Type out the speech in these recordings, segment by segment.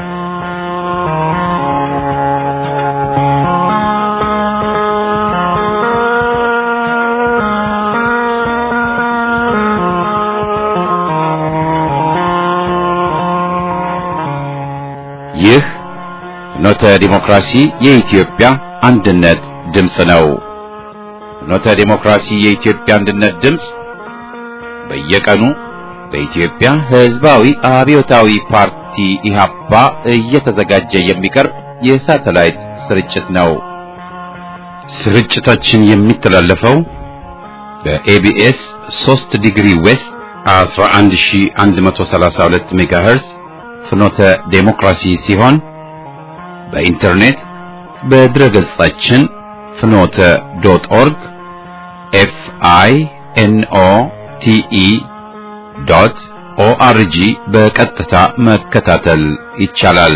ይህ ፍኖተ ዲሞክራሲ የኢትዮጵያ አንድነት ድምፅ ነው። ፍኖተ ዲሞክራሲ የኢትዮጵያ አንድነት ድምፅ በየቀኑ በኢትዮጵያ ሕዝባዊ አብዮታዊ ፓርቲ ኢህአፓ እየተዘጋጀ የሚቀርብ የሳተላይት ስርጭት ነው። ስርጭታችን የሚተላለፈው በኤቢኤስ 3 ዲግሪ ዌስት 11132 ሜጋሄርዝ ፍኖተ ዴሞክራሲ ሲሆን በኢንተርኔት በድረ ገጻችን ፍኖተ ዶት ኦርግ ኤፍ አይ ኤን ኦ ቲ ኢ ዶት ኦአርጂ በቀጥታ መከታተል ይቻላል።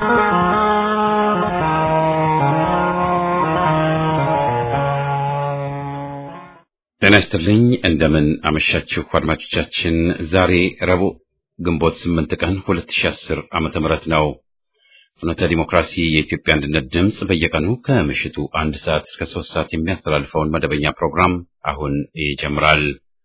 ጤና ይስጥልኝ። እንደምን አመሻችሁ አድማጮቻችን። ዛሬ ረቡዕ ግንቦት 8 ቀን 2010 ዓመተ ምህረት ነው። ፍኖተ ዲሞክራሲ የኢትዮጵያ አንድነት ድምፅ በየቀኑ ከምሽቱ አንድ ሰዓት እስከ ሶስት ሰዓት የሚያስተላልፈውን መደበኛ ፕሮግራም አሁን ይጀምራል።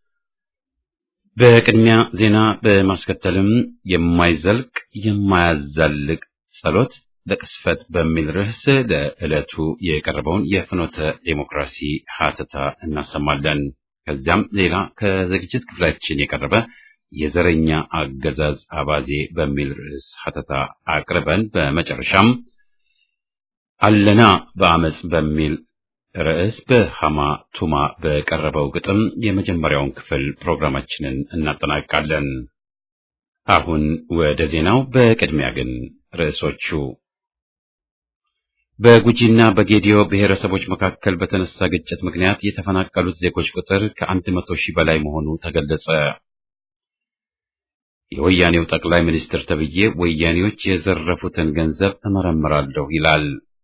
በቅድሚያ ዜና በማስከተልም የማይዘልቅ የማያዛልቅ ጸሎት ለቅስፈት በሚል ርዕስ ለዕለቱ የቀረበውን የፍኖተ ዴሞክራሲ ሀተታ እናሰማለን። ከዚያም ሌላ ከዝግጅት ክፍላችን የቀረበ የዘረኛ አገዛዝ አባዜ በሚል ርዕስ ሀተታ አቅርበን በመጨረሻም አለና በአመፅ በሚል ርዕስ በሃማ ቱማ በቀረበው ግጥም የመጀመሪያውን ክፍል ፕሮግራማችንን እናጠናቅቃለን። አሁን ወደ ዜናው። በቅድሚያ ግን ርዕሶቹ በጉጂና በጌዲዮ ብሔረሰቦች መካከል በተነሳ ግጭት ምክንያት የተፈናቀሉት ዜጎች ቁጥር ከአንድ መቶ ሺህ በላይ መሆኑ ተገለጸ። የወያኔው ጠቅላይ ሚኒስትር ተብዬ ወያኔዎች የዘረፉትን ገንዘብ እመረምራለሁ ይላል።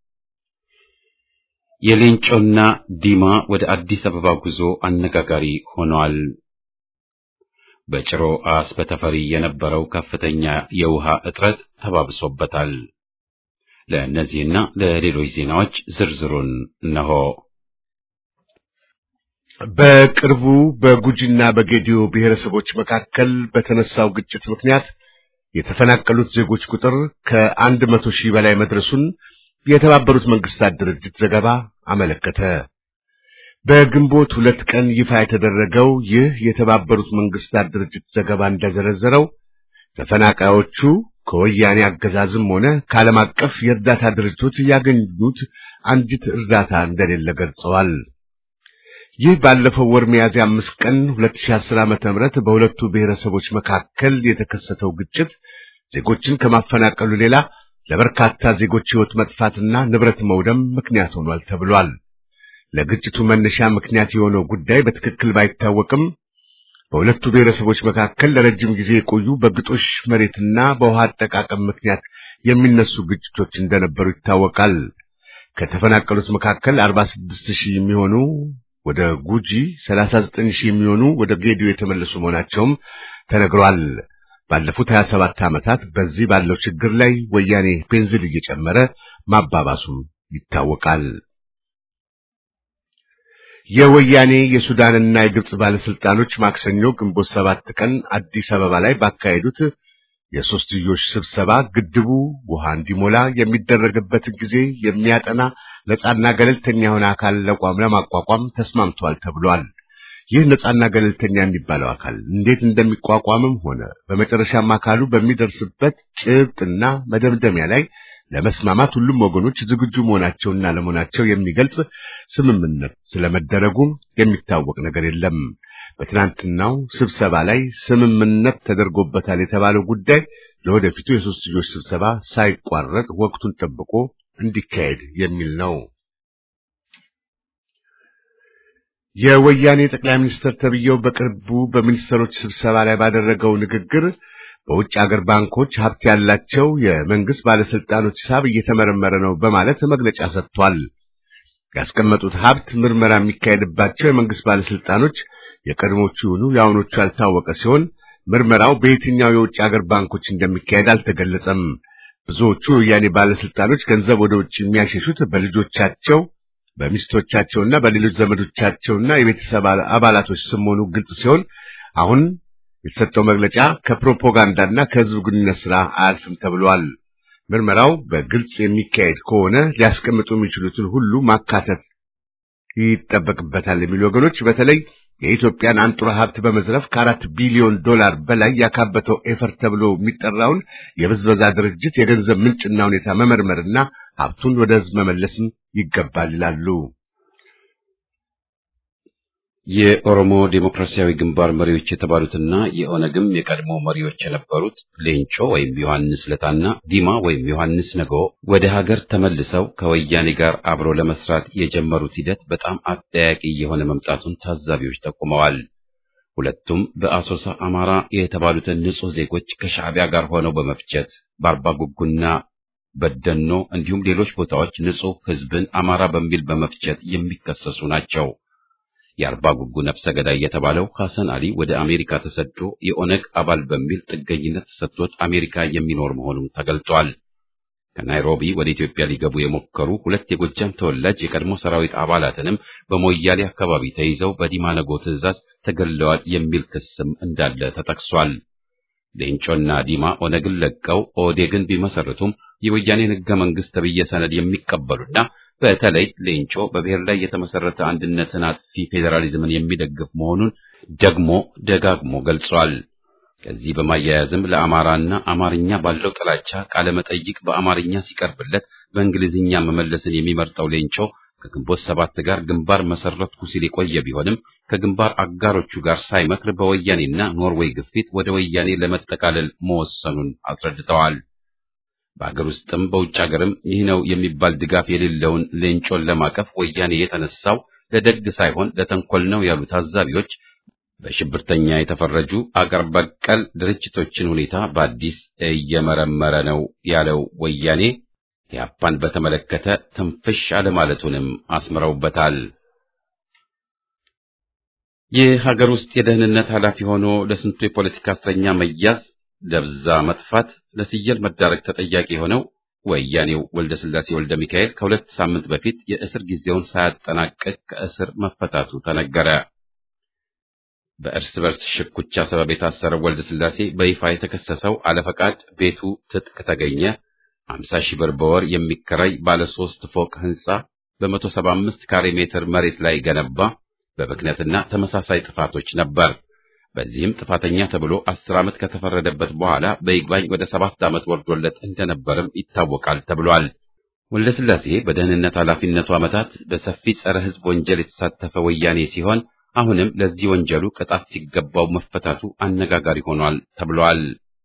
የሌንጮና ዲማ ወደ አዲስ አበባ ጉዞ አነጋጋሪ ሆኗል። በጭሮ አስበተፈሪ የነበረው ከፍተኛ የውሃ እጥረት ተባብሶበታል። ለእነዚህና ለሌሎች ዜናዎች ዝርዝሩን እነሆ። በቅርቡ በጉጂና በጌዲዮ ብሔረሰቦች መካከል በተነሳው ግጭት ምክንያት የተፈናቀሉት ዜጎች ቁጥር ከአንድ መቶ ሺህ በላይ መድረሱን የተባበሩት መንግስታት ድርጅት ዘገባ አመለከተ። በግንቦት ሁለት ቀን ይፋ የተደረገው ይህ የተባበሩት መንግስታት ድርጅት ዘገባ እንደዘረዘረው ተፈናቃዮቹ ከወያኔ አገዛዝም ሆነ ከዓለም አቀፍ የእርዳታ ድርጅቶች ያገኙት አንዲት እርዳታ እንደሌለ ገልጸዋል። ይህ ባለፈው ወር ሚያዝያ አምስት ቀን 2010 ዓመተ ምህረት በሁለቱ ብሔረሰቦች መካከል የተከሰተው ግጭት ዜጎችን ከማፈናቀሉ ሌላ ለበርካታ ዜጎች ሕይወት መጥፋትና ንብረት መውደም ምክንያት ሆኗል ተብሏል። ለግጭቱ መነሻ ምክንያት የሆነው ጉዳይ በትክክል ባይታወቅም በሁለቱ ብሔረሰቦች መካከል ለረጅም ጊዜ የቆዩ በግጦሽ መሬትና በውሃ አጠቃቀም ምክንያት የሚነሱ ግጭቶች እንደነበሩ ይታወቃል። ከተፈናቀሉት መካከል 46 ሺህ የሚሆኑ ወደ ጉጂ፣ 39 ሺህ የሚሆኑ ወደ ጌዲዮ የተመለሱ መሆናቸውም ተነግሯል። ባለፉት 27 ዓመታት በዚህ ባለው ችግር ላይ ወያኔ ቤንዚን እየጨመረ ማባባሱም ይታወቃል። የወያኔ የሱዳንና የግብጽ ባለስልጣኖች ማክሰኞ ግንቦት ሰባት ቀን አዲስ አበባ ላይ ባካሄዱት የሶስትዮሽ ስብሰባ ግድቡ ውሃ እንዲሞላ የሚደረግበትን ጊዜ የሚያጠና ነጻና ገለልተኛ የሆነ አካል ለቋም ለማቋቋም ተስማምቷል ተብሏል። ይህ ነጻና ገለልተኛ የሚባለው አካል እንዴት እንደሚቋቋምም ሆነ በመጨረሻም አካሉ በሚደርስበት ጭብጥና መደምደሚያ ላይ ለመስማማት ሁሉም ወገኖች ዝግጁ መሆናቸውና ለመሆናቸው የሚገልጽ ስምምነት ስለመደረጉም የሚታወቅ ነገር የለም። በትናንትናው ስብሰባ ላይ ስምምነት ተደርጎበታል የተባለው ጉዳይ ለወደፊቱ የሶስትዮሽ ስብሰባ ሳይቋረጥ ወቅቱን ጠብቆ እንዲካሄድ የሚል ነው። የወያኔ ጠቅላይ ሚኒስትር ተብዬው በቅርቡ በሚኒስትሮች ስብሰባ ላይ ባደረገው ንግግር በውጭ ሀገር ባንኮች ሀብት ያላቸው የመንግስት ባለስልጣኖች ሂሳብ እየተመረመረ ነው በማለት መግለጫ ሰጥቷል። ያስቀመጡት ሀብት ምርመራ የሚካሄድባቸው የመንግስት ባለስልጣኖች የቀድሞቹ ይሁኑ የአሁኖቹ ያልታወቀ ሲሆን ምርመራው በየትኛው የውጭ ሀገር ባንኮች እንደሚካሄድ አልተገለጸም። ብዙዎቹ የወያኔ ባለስልጣኖች ገንዘብ ወደ ውጭ የሚያሸሹት በልጆቻቸው በሚስቶቻቸውና በሌሎች ዘመዶቻቸውና የቤተሰብ አባላቶች ስም መሆኑ ግልጽ ሲሆን አሁን የተሰጠው መግለጫ ከፕሮፓጋንዳና ከህዝብ ግንኙነት ስራ አያልፍም ተብሏል። ምርመራው በግልጽ የሚካሄድ ከሆነ ሊያስቀምጡ የሚችሉትን ሁሉ ማካተት ይጠበቅበታል የሚሉ ወገኖች በተለይ የኢትዮጵያን አንጡራ ሀብት በመዝረፍ ከአራት ቢሊዮን ዶላር በላይ ያካበተው ኤፈር ተብሎ የሚጠራውን የብዝበዛ ድርጅት የገንዘብ ምንጭና ሁኔታ መመርመርና ሀብቱን ወደ ህዝብ መመለስም ይገባል ይላሉ። የኦሮሞ ዴሞክራሲያዊ ግንባር መሪዎች የተባሉትና የኦነግም የቀድሞ መሪዎች የነበሩት ሌንጮ ወይም ዮሐንስ ለታና ዲማ ወይም ዮሐንስ ነገ ወደ ሀገር ተመልሰው ከወያኔ ጋር አብሮ ለመስራት የጀመሩት ሂደት በጣም አጠያቂ የሆነ መምጣቱን ታዛቢዎች ጠቁመዋል። ሁለቱም በአሶሳ አማራ የተባሉትን ንጹህ ዜጎች ከሻዕቢያ ጋር ሆነው በመፍጀት በአርባ ጉጉና በደኖ እንዲሁም ሌሎች ቦታዎች ንጹህ ህዝብን አማራ በሚል በመፍጀት የሚከሰሱ ናቸው። የአርባ ጉጉ ነፍሰ ገዳይ የተባለው ሐሰን አሊ ወደ አሜሪካ ተሰዶ የኦነግ አባል በሚል ጥገኝነት ተሰጥቶት አሜሪካ የሚኖር መሆኑን ተገልጿል። ከናይሮቢ ወደ ኢትዮጵያ ሊገቡ የሞከሩ ሁለት የጎጃም ተወላጅ የቀድሞ ሰራዊት አባላትንም በሞያሌ አካባቢ ተይዘው በዲማነጎ ትዕዛዝ ተገለዋል የሚል ክስም እንዳለ ተጠቅሷል። ሌንጮና ዲማ ኦነግን ለቀው ኦዴግን ቢመሰርቱም የወያኔን ህገ መንግስት ተብዬ ሰነድ የሚቀበሉና በተለይ ሌንጮ በብሔር ላይ የተመሰረተ አንድነትን አጥፊ ፌዴራሊዝምን የሚደግፍ መሆኑን ደግሞ ደጋግሞ ገልጿል። ከዚህ በማያያዝም ለአማራና አማርኛ ባለው ጥላቻ ቃለ መጠይቅ በአማርኛ ሲቀርብለት በእንግሊዝኛ መመለስን የሚመርጠው ሌንጮ ከግንቦት ሰባት ጋር ግንባር መሰረትኩ ሲል የቆየ ቢሆንም ከግንባር አጋሮቹ ጋር ሳይመክር በወያኔና ኖርዌይ ግፊት ወደ ወያኔ ለመጠቃለል መወሰኑን አስረድተዋል። በአገር ውስጥም በውጭ ሀገርም ይህ ነው የሚባል ድጋፍ የሌለውን ሌንጮን ለማቀፍ ወያኔ የተነሳው ለደግ ሳይሆን ለተንኮል ነው ያሉ ታዛቢዎች በሽብርተኛ የተፈረጁ አገር በቀል ድርጅቶችን ሁኔታ በአዲስ እየመረመረ ነው ያለው ወያኔ ኢህአፓን በተመለከተ ትንፍሽ አለማለቱንም አስምረውበታል። የሀገር ውስጥ የደህንነት ኃላፊ ሆኖ ለስንቱ የፖለቲካ እስረኛ መያዝ ደብዛ መጥፋት ለስየል መዳረግ ተጠያቂ የሆነው ወያኔው ወልደ ስላሴ ወልደ ሚካኤል ከሁለት ሳምንት በፊት የእስር ጊዜውን ሳያጠናቅቅ ከእስር መፈታቱ ተነገረ። በእርስ በርስ ሽኩቻ ሰበብ የታሰረው ወልደ ስላሴ በይፋ የተከሰሰው አለፈቃድ ቤቱ ትጥቅ ተገኘ፣ 50 ሺህ ብር በወር የሚከራይ ባለ ሶስት ፎቅ ህንጻ በ175 ካሬ ሜትር መሬት ላይ ገነባ፣ በብክነትና ተመሳሳይ ጥፋቶች ነበር። በዚህም ጥፋተኛ ተብሎ አስር ዓመት ከተፈረደበት በኋላ በይግባኝ ወደ ሰባት ዓመት ወርዶለት እንደነበርም ይታወቃል ተብሏል። ወልደስላሴ በደህንነት ኃላፊነቱ ዓመታት በሰፊ ጸረ ሕዝብ ወንጀል የተሳተፈ ወያኔ ሲሆን አሁንም ለዚህ ወንጀሉ ቅጣት ሲገባው መፈታቱ አነጋጋሪ ሆኗል ተብሏል።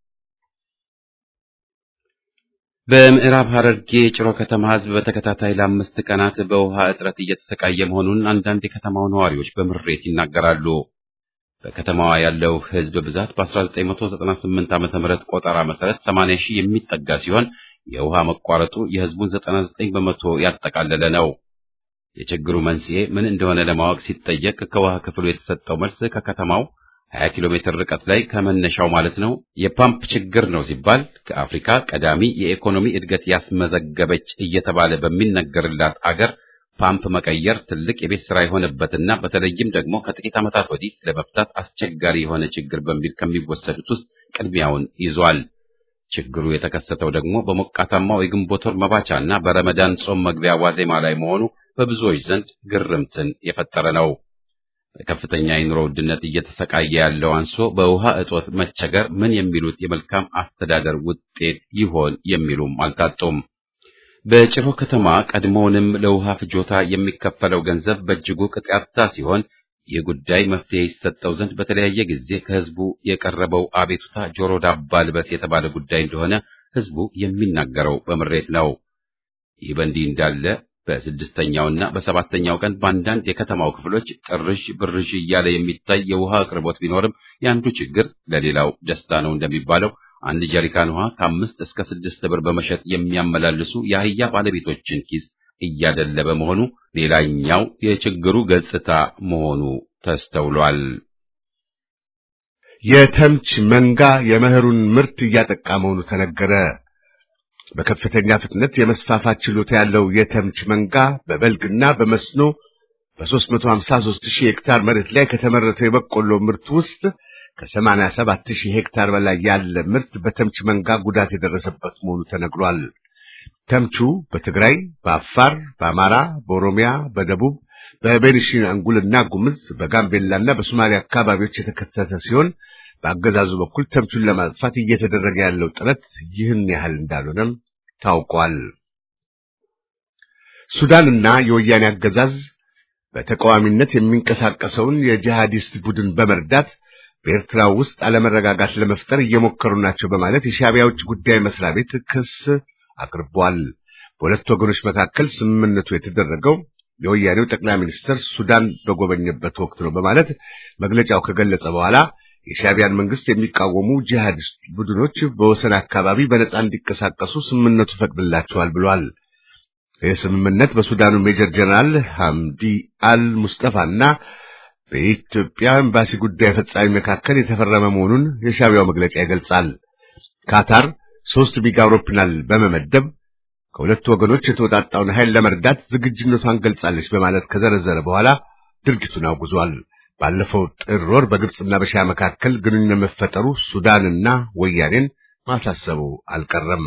በምዕራብ ሐረርጌ ጭሮ ከተማ ሕዝብ በተከታታይ ለአምስት ቀናት በውሃ እጥረት እየተሰቃየ መሆኑን አንዳንድ የከተማው ነዋሪዎች በምሬት ይናገራሉ። በከተማዋ ያለው ሕዝብ ብዛት በ1998 ዓመተ ምህረት ቆጠራ መሰረት 80 ሺህ የሚጠጋ ሲሆን የውሃ መቋረጡ የሕዝቡን 99 በመቶ ያጠቃለለ ነው። የችግሩ መንስኤ ምን እንደሆነ ለማወቅ ሲጠየቅ ከውሃ ክፍሉ የተሰጠው መልስ ከከተማው 20 ኪሎ ሜትር ርቀት ላይ ከመነሻው ማለት ነው የፓምፕ ችግር ነው ሲባል ከአፍሪካ ቀዳሚ የኢኮኖሚ እድገት ያስመዘገበች እየተባለ በሚነገርላት አገር ፓምፕ መቀየር ትልቅ የቤት ስራ የሆነበትና በተለይም ደግሞ ከጥቂት ዓመታት ወዲህ ለመፍታት አስቸጋሪ የሆነ ችግር በሚል ከሚወሰዱት ውስጥ ቅድሚያውን ይዟል። ችግሩ የተከሰተው ደግሞ በሞቃታማው የግንቦት ወር መባቻና በረመዳን ጾም መግቢያ ዋዜማ ላይ መሆኑ በብዙዎች ዘንድ ግርምትን የፈጠረ ነው። በከፍተኛ የኑሮ ውድነት እየተሰቃየ ያለው አንሶ በውሃ እጦት መቸገር ምን የሚሉት የመልካም አስተዳደር ውጤት ይሆን የሚሉም አልታጡም። በጭሮ ከተማ ቀድሞውንም ለውሃ ፍጆታ የሚከፈለው ገንዘብ በእጅጉ ቅጥ ያጣ ሲሆን ይህ ጉዳይ መፍትሄ ይሰጠው ዘንድ በተለያየ ጊዜ ከህዝቡ የቀረበው አቤቱታ ጆሮ ዳባ ልበስ የተባለ ጉዳይ እንደሆነ ህዝቡ የሚናገረው በምሬት ነው። ይህ በእንዲህ እንዳለ በስድስተኛውና በሰባተኛው ቀን በአንዳንድ የከተማው ክፍሎች ጥርዥ ብርዥ እያለ የሚታይ የውሃ አቅርቦት ቢኖርም የአንዱ ችግር ለሌላው ደስታ ነው እንደሚባለው አንድ ጀሪካን ውሃ ከአምስት እስከ ስድስት ብር በመሸጥ የሚያመላልሱ የአህያ ባለቤቶችን ኪስ እያደለበ መሆኑ ሌላኛው የችግሩ ገጽታ መሆኑ ተስተውሏል። የተምች መንጋ የመኸሩን ምርት እያጠቃ መሆኑ ተነገረ። በከፍተኛ ፍጥነት የመስፋፋት ችሎታ ያለው የተምች መንጋ በበልግና በመስኖ በ353 ሺህ ሄክታር መሬት ላይ ከተመረተው የበቆሎ ምርት ውስጥ ከ87 ሺህ ሄክታር በላይ ያለ ምርት በተምች መንጋ ጉዳት የደረሰበት መሆኑ ተነግሯል። ተምቹ በትግራይ፣ በአፋር፣ በአማራ፣ በኦሮሚያ፣ በደቡብ፣ በቤኒሻንጉልና ጉምዝ፣ በጋምቤላና በሶማሊያ አካባቢዎች የተከሰተ ሲሆን በአገዛዙ በኩል ተምቹን ለማጥፋት እየተደረገ ያለው ጥረት ይህን ያህል እንዳልሆነም ታውቋል። ሱዳንና የወያኔ አገዛዝ በተቃዋሚነት የሚንቀሳቀሰውን የጂሃዲስት ቡድን በመርዳት በኤርትራ ውስጥ አለመረጋጋት ለመፍጠር እየሞከሩ ናቸው በማለት የሻዕቢያ ውጭ ጉዳይ መስሪያ ቤት ክስ አቅርቧል። በሁለቱ ወገኖች መካከል ስምምነቱ የተደረገው የወያኔው ጠቅላይ ሚኒስትር ሱዳን በጎበኘበት ወቅት ነው በማለት መግለጫው ከገለጸ በኋላ የሻዕቢያን መንግስት የሚቃወሙ ጂሃዲስት ቡድኖች በወሰን አካባቢ በነጻ እንዲንቀሳቀሱ ስምምነቱ ፈቅድላቸዋል ብሏል። ይህ ስምምነት በሱዳኑ ሜጀር ጀነራል ሐምዲ አል ሙስጠፋና በኢትዮጵያ ኤምባሲ ጉዳይ ፈጻሚ መካከል የተፈረመ መሆኑን የሻዕቢያው መግለጫ ይገልጻል። ካታር ሶስት ሚግ አውሮፕላን በመመደብ ከሁለቱ ወገኖች የተወጣጣውን ኃይል ለመርዳት ዝግጁነቷን ገልጻለች በማለት ከዘረዘረ በኋላ ድርጊቱን አውግዟል። ባለፈው ጥር ወር በግብፅና በሻዕቢያ መካከል ግንኙነት መፈጠሩ ሱዳንና ወያኔን ማሳሰቡ አልቀረም።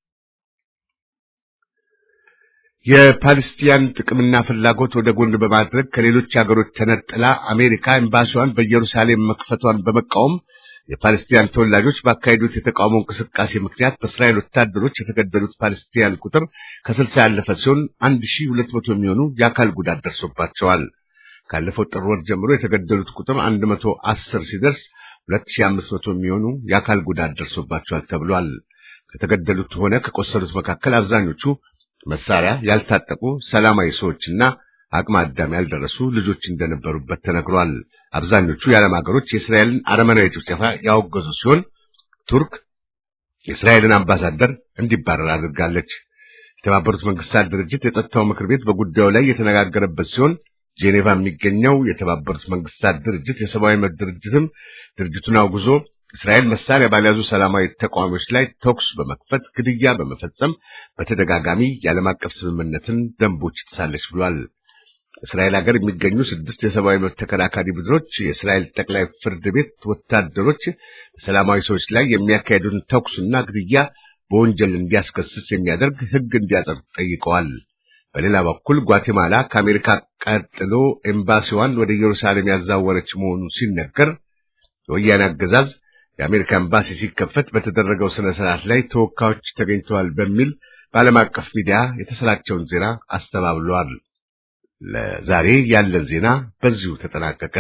የፓለስቲያን ጥቅምና ፍላጎት ወደ ጎን በማድረግ ከሌሎች ሀገሮች ተነጥላ አሜሪካ ኤምባሲዋን በኢየሩሳሌም መክፈቷን በመቃወም የፓለስቲያን ተወላጆች ባካሄዱት የተቃውሞ እንቅስቃሴ ምክንያት በእስራኤል ወታደሮች የተገደሉት ፓለስቲያን ቁጥር ከስልሳ ያለፈ ሲሆን አንድ ሺህ ሁለት መቶ የሚሆኑ የአካል ጉዳት ደርሶባቸዋል። ካለፈው ጥር ወር ጀምሮ የተገደሉት ቁጥር አንድ መቶ አስር ሲደርስ ሁለት ሺህ አምስት መቶ የሚሆኑ የአካል ጉዳት ደርሶባቸዋል ተብሏል። ከተገደሉት ሆነ ከቆሰሉት መካከል አብዛኞቹ መሳሪያ ያልታጠቁ ሰላማዊ ሰዎችና አቅመ አዳም ያልደረሱ ልጆች እንደነበሩበት ተነግሯል። አብዛኞቹ የዓለም ሀገሮች የእስራኤልን አረመናዊ ጭፍጨፋ ያወገዙ ሲሆን ቱርክ የእስራኤልን አምባሳደር እንዲባረር አድርጋለች። የተባበሩት መንግስታት ድርጅት የጸጥታው ምክር ቤት በጉዳዩ ላይ የተነጋገረበት ሲሆን ጄኔቫ የሚገኘው የተባበሩት መንግስታት ድርጅት የሰብአዊ መብት ድርጅትም ድርጅቱን አውግዞ እስራኤል መሳሪያ ባልያዙ ሰላማዊ ተቃዋሚዎች ላይ ተኩስ በመክፈት ግድያ በመፈጸም በተደጋጋሚ የዓለም አቀፍ ስምምነትን ደንቦች ትሳለች ብሏል። እስራኤል ሀገር የሚገኙ ስድስት የሰብአዊ መብት ተከራካሪ ቡድኖች የእስራኤል ጠቅላይ ፍርድ ቤት ወታደሮች በሰላማዊ ሰዎች ላይ የሚያካሄዱትን ተኩስና ግድያ በወንጀል እንዲያስከስስ የሚያደርግ ሕግ እንዲያጸድቅ ጠይቀዋል። በሌላ በኩል ጓቴማላ ከአሜሪካ ቀጥሎ ኤምባሲዋን ወደ ኢየሩሳሌም ያዛወረች መሆኑ ሲነገር የወያኔ አገዛዝ የአሜሪካ ኤምባሲ ሲከፈት በተደረገው ስነ ስርዓት ላይ ተወካዮች ተገኝተዋል በሚል በዓለም አቀፍ ሚዲያ የተሰራጨውን ዜና አስተባብለዋል። ለዛሬ ያለን ዜና በዚሁ ተጠናቀቀ።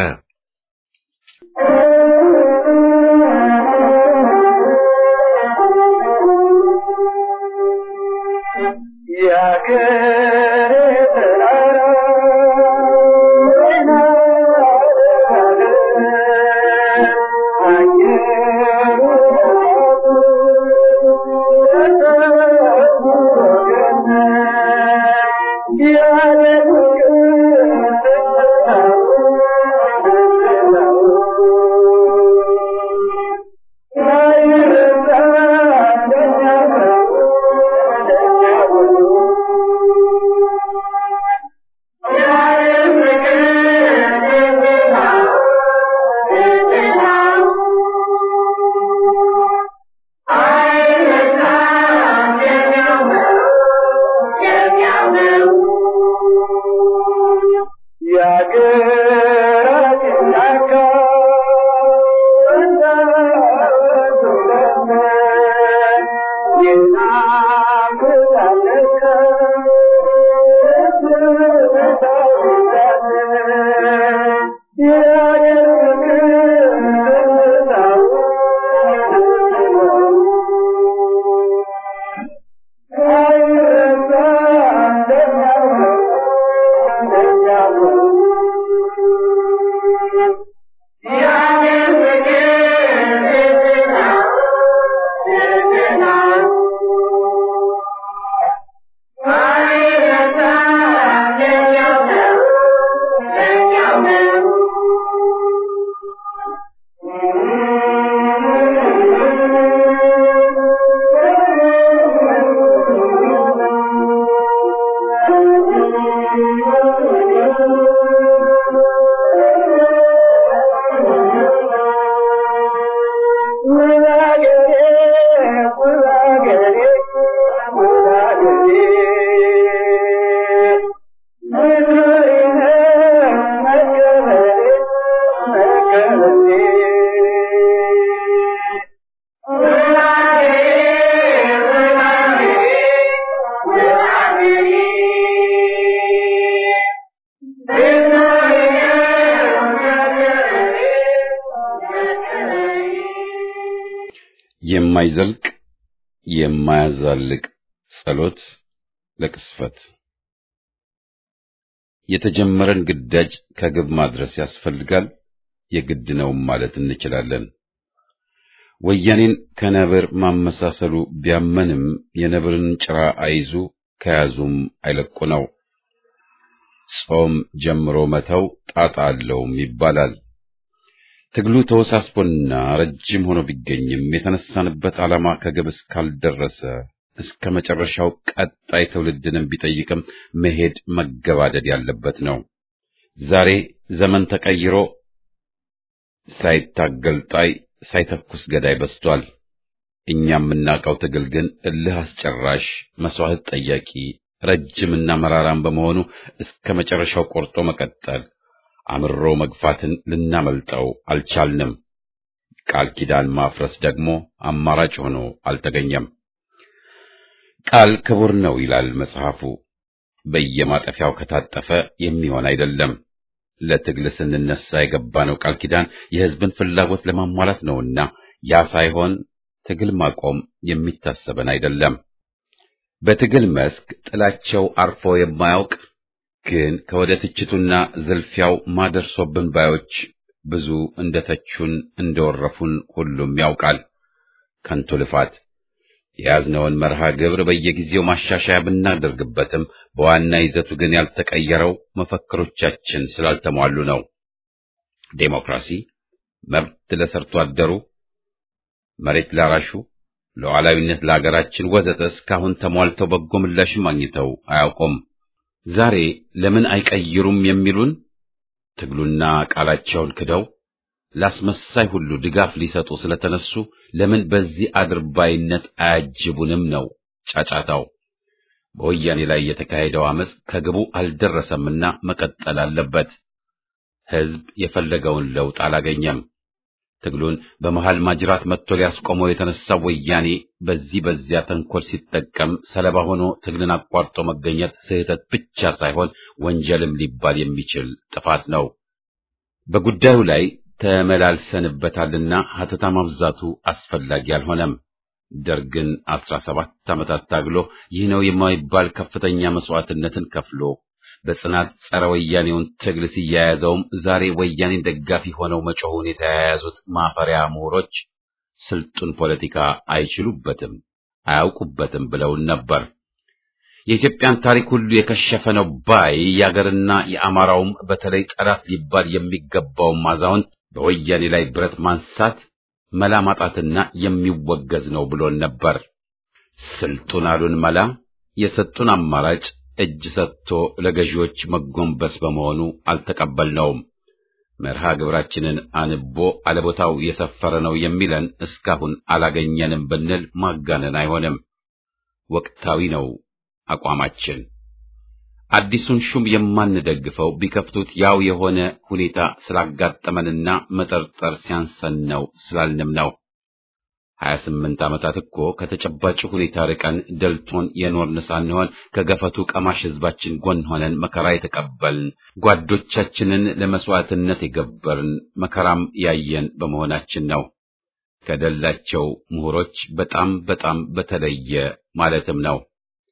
የማይዘልቅ የማያዛልቅ ጸሎት ለቅስፈት የተጀመረን ግዳጅ ከግብ ማድረስ ያስፈልጋል፣ የግድ ነው ማለት እንችላለን። ወያኔን ከነብር ማመሳሰሉ ቢያመንም የነብርን ጭራ አይዙ ከያዙም አይለቁ ነው። ጾም ጀምሮ መተው ጣጣ አለውም ይባላል። ትግሉ ተወሳስቦና ረጅም ሆኖ ቢገኝም የተነሳንበት ዓላማ ከግብ እስካልደረሰ እስከ መጨረሻው ቀጣይ ትውልድንም ቢጠይቅም መሄድ መገባደድ ያለበት ነው። ዛሬ ዘመን ተቀይሮ ሳይታገል ጣይ ሳይተኩስ ገዳይ በስቷል። እኛ የምናውቀው ትግል ግን እልህ አስጨራሽ፣ መስዋዕት ጠያቂ፣ ረጅምና መራራም በመሆኑ እስከ መጨረሻው ቆርጦ መቀጠል፣ አምሮ መግፋትን ልናመልጠው አልቻልንም። ቃል ኪዳን ማፍረስ ደግሞ አማራጭ ሆኖ አልተገኘም። ቃል ክቡር ነው ይላል መጽሐፉ። በየማጠፊያው ከታጠፈ የሚሆን አይደለም። ለትግል ስንነሳ የገባነው ቃል ኪዳን የሕዝብን ፍላጎት ለማሟላት ነውና ያ ሳይሆን ትግል ማቆም የሚታሰበን አይደለም። በትግል መስክ ጥላቸው አርፎ የማያውቅ ግን ከወደ ትችቱና ዝልፊያው ማደርሶብን ባዮች ብዙ እንደተቹን እንደወረፉን ሁሉም ያውቃል። ከንቱ ልፋት የያዝነውን መርሃ ግብር በየጊዜው ማሻሻያ ብናደርግበትም በዋና ይዘቱ ግን ያልተቀየረው መፈክሮቻችን ስላልተሟሉ ነው። ዴሞክራሲ፣ መብት ለሰርቶ አደሩ፣ መሬት ላራሹ፣ ሉዓላዊነት ለአገራችን ወዘተ እስካሁን ተሟልተው በጎ ምላሽም አግኝተው አያውቁም። ዛሬ ለምን አይቀይሩም የሚሉን ትግሉና ቃላቸውን ክደው ላስመሳይ ሁሉ ድጋፍ ሊሰጡ ስለተነሱ ለምን በዚህ አድርባይነት አያጅቡንም ነው ጫጫታው። በወያኔ ላይ የተካሄደው አመፅ ከግቡ አልደረሰምና መቀጠል አለበት። ሕዝብ የፈለገውን ለውጥ አላገኘም። ትግሉን በመሃል ማጅራት መጥቶ ሊያስቆመው የተነሳው ወያኔ በዚህ በዚያ ተንኮል ሲጠቀም ሰለባ ሆኖ ትግልን አቋርጦ መገኘት ስህተት ብቻ ሳይሆን ወንጀልም ሊባል የሚችል ጥፋት ነው። በጉዳዩ ላይ ተመላልሰንበታልና ሀተታ ማብዛቱ አስፈላጊ አልሆነም። ደርግን አስራ ሰባት ዓመታት ታግሎ ይህ ነው የማይባል ከፍተኛ መስዋዕትነትን ከፍሎ በጽናት ጸረ ወያኔውን ትግል ሲያያዘውም ዛሬ ወያኔን ደጋፊ ሆነው መጮሁን የተያያዙት ማፈሪያ ምሁሮች ስልጡን ፖለቲካ አይችሉበትም፣ አያውቁበትም ብለውን ነበር። የኢትዮጵያን ታሪክ ሁሉ የከሸፈ ነው ባይ የአገርና የአማራውም በተለይ ጠላት ሊባል የሚገባውን አዛውንት በወያኔ ላይ ብረት ማንሳት መላ ማጣትና የሚወገዝ ነው ብሎን ነበር። ስልጡን አሉን መላ የሰጡን አማራጭ እጅ ሰጥቶ ለገዢዎች መጎንበስ በመሆኑ አልተቀበልነውም። መርሃ ግብራችንን አንቦ አለቦታው የሰፈረ ነው የሚለን እስካሁን አላገኘንም ብንል ማጋነን አይሆንም። ወቅታዊ ነው አቋማችን። አዲሱን ሹም የማንደግፈው ቢከፍቱት ያው የሆነ ሁኔታ ስላጋጠመንና መጠርጠር ሲያንሰን ነው ስላልንም ነው። ሀያ ስምንት ዓመታት እኮ ከተጨባጭ ሁኔታ ርቀን ደልቶን የኖርን ሳንሆን ከገፈቱ ቀማሽ ሕዝባችን ጎን ሆነን መከራ የተቀበልን ጓዶቻችንን ለመስዋዕትነት የገበርን መከራም ያየን በመሆናችን ነው። ከደላቸው ምሁሮች በጣም በጣም በተለየ ማለትም ነው።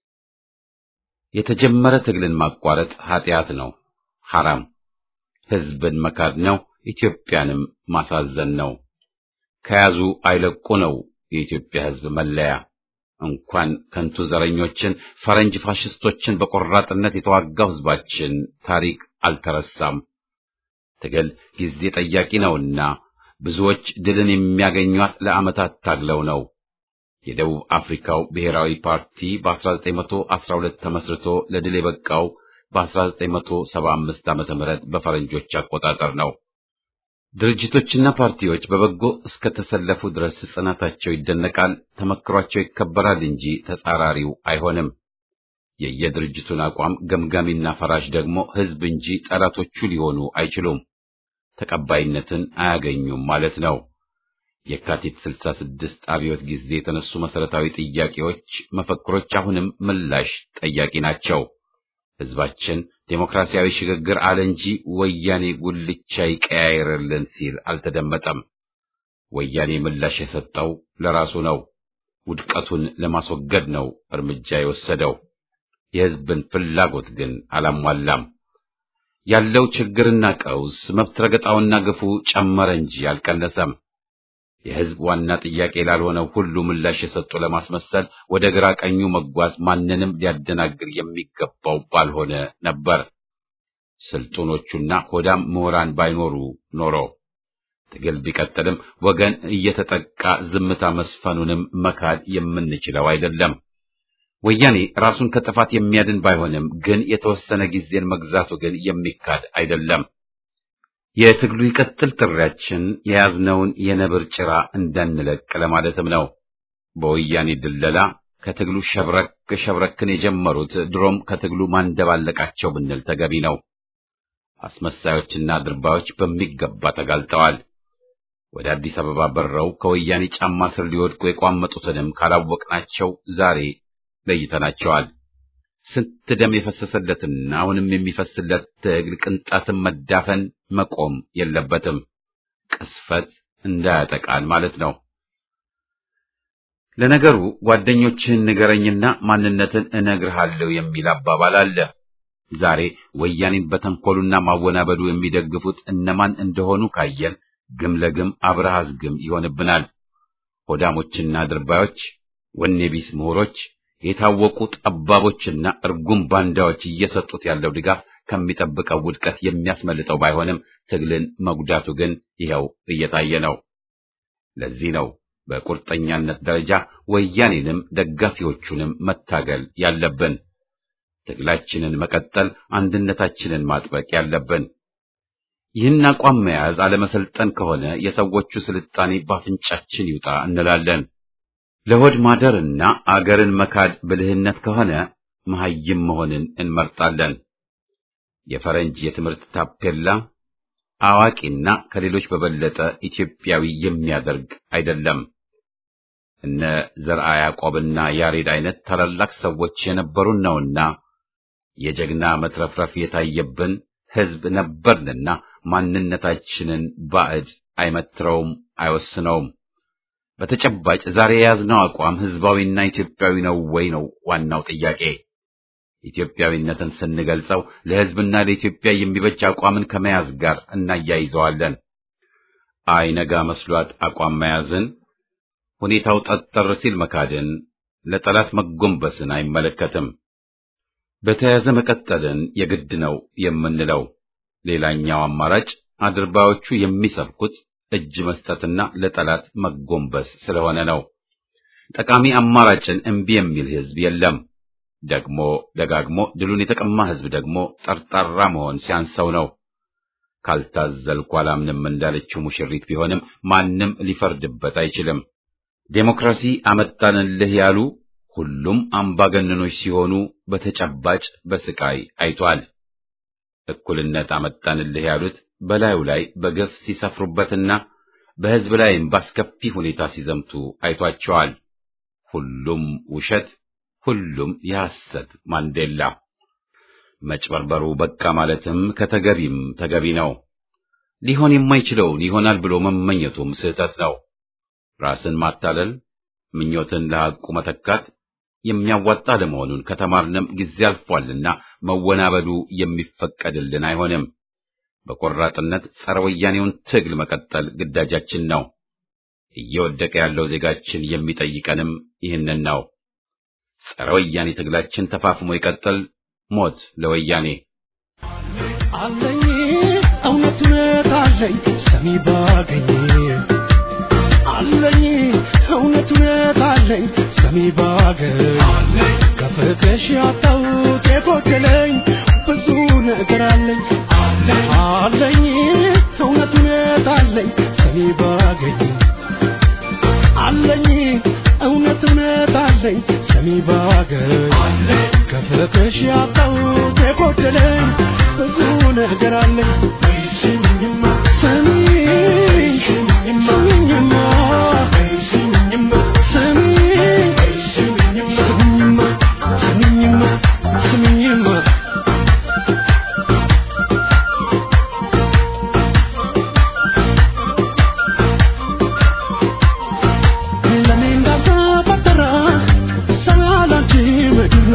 የተጀመረ ትግልን ማቋረጥ ኃጢአት ነው፣ ሐራም ሕዝብን መካድ ነው፣ ኢትዮጵያንም ማሳዘን ነው። ከያዙ አይለቁ ነው የኢትዮጵያ ሕዝብ መለያ። እንኳን ከንቱ ዘረኞችን ፈረንጅ ፋሽስቶችን በቆራጥነት የተዋጋው ሕዝባችን ታሪክ አልተረሳም። ትግል ጊዜ ጠያቂ ነውና ብዙዎች ድልን የሚያገኟት ለዓመታት ታግለው ነው። የደቡብ አፍሪካው ብሔራዊ ፓርቲ በ1912 ተመስርቶ ለድል የበቃው በ1975 ዓመተ ምህረት በፈረንጆች አቆጣጠር ነው። ድርጅቶችና ፓርቲዎች በበጎ እስከተሰለፉ ድረስ ጽናታቸው ይደነቃል፣ ተመክሯቸው ይከበራል እንጂ ተጻራሪው አይሆንም። የየድርጅቱን አቋም ገምጋሚና ፈራሽ ደግሞ ሕዝብ እንጂ ጠላቶቹ ሊሆኑ አይችሉም፣ ተቀባይነትን አያገኙም ማለት ነው። የካቲት 66 አብዮት ጊዜ የተነሱ መሰረታዊ ጥያቄዎች፣ መፈክሮች አሁንም ምላሽ ጠያቂ ናቸው። ሕዝባችን ዴሞክራሲያዊ ሽግግር አለ እንጂ ወያኔ ጉልቻ ይቀያየርልን ሲል አልተደመጠም። ወያኔ ምላሽ የሰጠው ለራሱ ነው። ውድቀቱን ለማስወገድ ነው እርምጃ የወሰደው። የሕዝብን ፍላጎት ግን አላሟላም። ያለው ችግርና ቀውስ መብት ረገጣውና ግፉ ጨመረ እንጂ አልቀነሰም። የሕዝብ ዋና ጥያቄ ላልሆነው ሁሉ ምላሽ የሰጡ ለማስመሰል ወደ ግራ ቀኙ መጓዝ ማንንም ሊያደናግር የሚገባው ባልሆነ ነበር። ስልጡኖቹና ሆዳም ምሁራን ባይኖሩ ኖሮ ትግል ቢቀጥልም ወገን እየተጠቃ ዝምታ መስፈኑንም መካድ የምንችለው አይደለም። ወያኔ ራሱን ከጥፋት የሚያድን ባይሆንም ግን የተወሰነ ጊዜን መግዛቱ ግን የሚካድ አይደለም። የትግሉ ይቀጥል ጥሪያችን የያዝነውን የነብር ጭራ እንዳንለቅ ለማለትም ነው። በወያኔ ድለላ ከትግሉ ሸብረክ ሸብረክን የጀመሩት ድሮም ከትግሉ ማንደባለቃቸው ብንል ተገቢ ነው። አስመሳዮችና ድርባዮች በሚገባ ተጋልጠዋል። ወደ አዲስ አበባ በረው ከወያኔ ጫማ ስር ሊወድቁ የቋመጡትንም ካላወቅናቸው ዛሬ ለይተናቸዋል። ስንት ደም የፈሰሰለትና አሁንም የሚፈስለት ትግል ቅንጣትን መዳፈን መቆም የለበትም። ቅስፈት እንዳያጠቃን ማለት ነው። ለነገሩ ጓደኞችህን ንገረኝና ማንነትን እነግርሃለሁ የሚል አባባል አለ። ዛሬ ወያኔን በተንኮሉና ማወናበዱ የሚደግፉት እነማን እንደሆኑ ካየን ግም ለግም አብረሃዝ ግም ይሆንብናል። ሆዳሞችና ድርባዮች፣ ወኔ ቢስ ምሁሮች፣ የታወቁ ጠባቦችና እርጉም ባንዳዎች እየሰጡት ያለው ድጋፍ ከሚጠብቀው ውድቀት የሚያስመልጠው ባይሆንም ትግልን መጉዳቱ ግን ይኸው እየታየ ነው። ለዚህ ነው በቁርጠኛነት ደረጃ ወያኔንም ደጋፊዎቹንም መታገል ያለብን። ትግላችንን መቀጠል፣ አንድነታችንን ማጥበቅ ያለብን። ይህን አቋም መያዝ አለመሰልጠን ከሆነ የሰዎቹ ስልጣኔ ባፍንጫችን ይውጣ እንላለን። ለሆድ ማደርና አገርን መካድ ብልህነት ከሆነ መሐይም መሆንን እንመርጣለን። የፈረንጅ የትምህርት ታፔላ አዋቂና ከሌሎች በበለጠ ኢትዮጵያዊ የሚያደርግ አይደለም። እነ ዘርዓ ያዕቆብና ያሬድ አይነት ታላላቅ ሰዎች የነበሩን ነውና የጀግና መትረፍረፍ የታየብን ሕዝብ ነበርንና ማንነታችንን ባዕድ አይመትረውም፣ አይወስነውም። በተጨባጭ ዛሬ የያዝነው አቋም ሕዝባዊና ኢትዮጵያዊ ነው ወይ ነው ዋናው ጥያቄ። ኢትዮጵያዊነትን ስንገልጸው ለሕዝብና ለኢትዮጵያ የሚበጅ አቋምን ከመያዝ ጋር እናያይዘዋለን። አይነጋ መስሏት አቋም መያዝን፣ ሁኔታው ጠጠር ሲል መካድን፣ ለጠላት መጎንበስን አይመለከትም። በተያያዘ መቀጠልን የግድ ነው የምንለው። ሌላኛው አማራጭ አድርባዮቹ የሚሰብኩት እጅ መስጠትና ለጠላት መጎንበስ ስለሆነ ነው። ጠቃሚ አማራጭን እምቢ የሚል ሕዝብ የለም። ደግሞ ደጋግሞ ድሉን የተቀማ ሕዝብ ደግሞ ጠርጣራ መሆን ሲያንሰው ነው። ካልታዘልኩ አላምንም እንዳለችው ሙሽሪት ቢሆንም ማንም ሊፈርድበት አይችልም። ዴሞክራሲ አመጣንልህ ያሉ ሁሉም አምባገነኖች ሲሆኑ በተጨባጭ በስቃይ አይቷል። እኩልነት አመጣንልህ ያሉት በላዩ ላይ በገፍ ሲሰፍሩበትና በሕዝብ ላይም ባስከፊ ሁኔታ ሲዘምቱ አይቷቸዋል። ሁሉም ውሸት፣ ሁሉም የሐሰት ማንዴላ። መጭበርበሩ በቃ ማለትም ከተገቢም ተገቢ ነው። ሊሆን የማይችለውን ይሆናል ብሎ መመኘቱም ስህተት ነው። ራስን ማታለል፣ ምኞትን ለሐቁ መተካት የሚያዋጣ ለመሆኑን ከተማርንም ጊዜ አልፏልና መወናበዱ የሚፈቀድልን አይሆንም። በቆራጥነት ጸረ ወያኔውን ትግል መቀጠል ግዳጃችን ነው። እየወደቀ ያለው ዜጋችን የሚጠይቀንም ይህንን ነው። ጸረ ወያኔ ትግላችን ተፋፍሞ ይቀጥል። ሞት ለወያኔ! አለኝ እውነት እውነት አለኝ ሰሚ ባገኝ አለኝ እውነት እውነት አለኝ ሰሚ ባገኝ ከፍቅሽ ያጣሁት የጎደለኝ ብዙ ነገር አለኝ አለኝ እውነት እውነት አለኝ ሰሚ ባገኝ አለኝ እውነት እውነት አለኝ ሰሚ ባገኝ ከፍቅሽ ያጣሁት የጎደለኝ ብዙ ነገር አለኝ ስሚኝማ ስሚኝ ስሚኝማ ስሚኝማ ስሚኝ ስሚኝማ ስሚኝማ ስሚኝማ ለኔ እንዳልተፈጠረ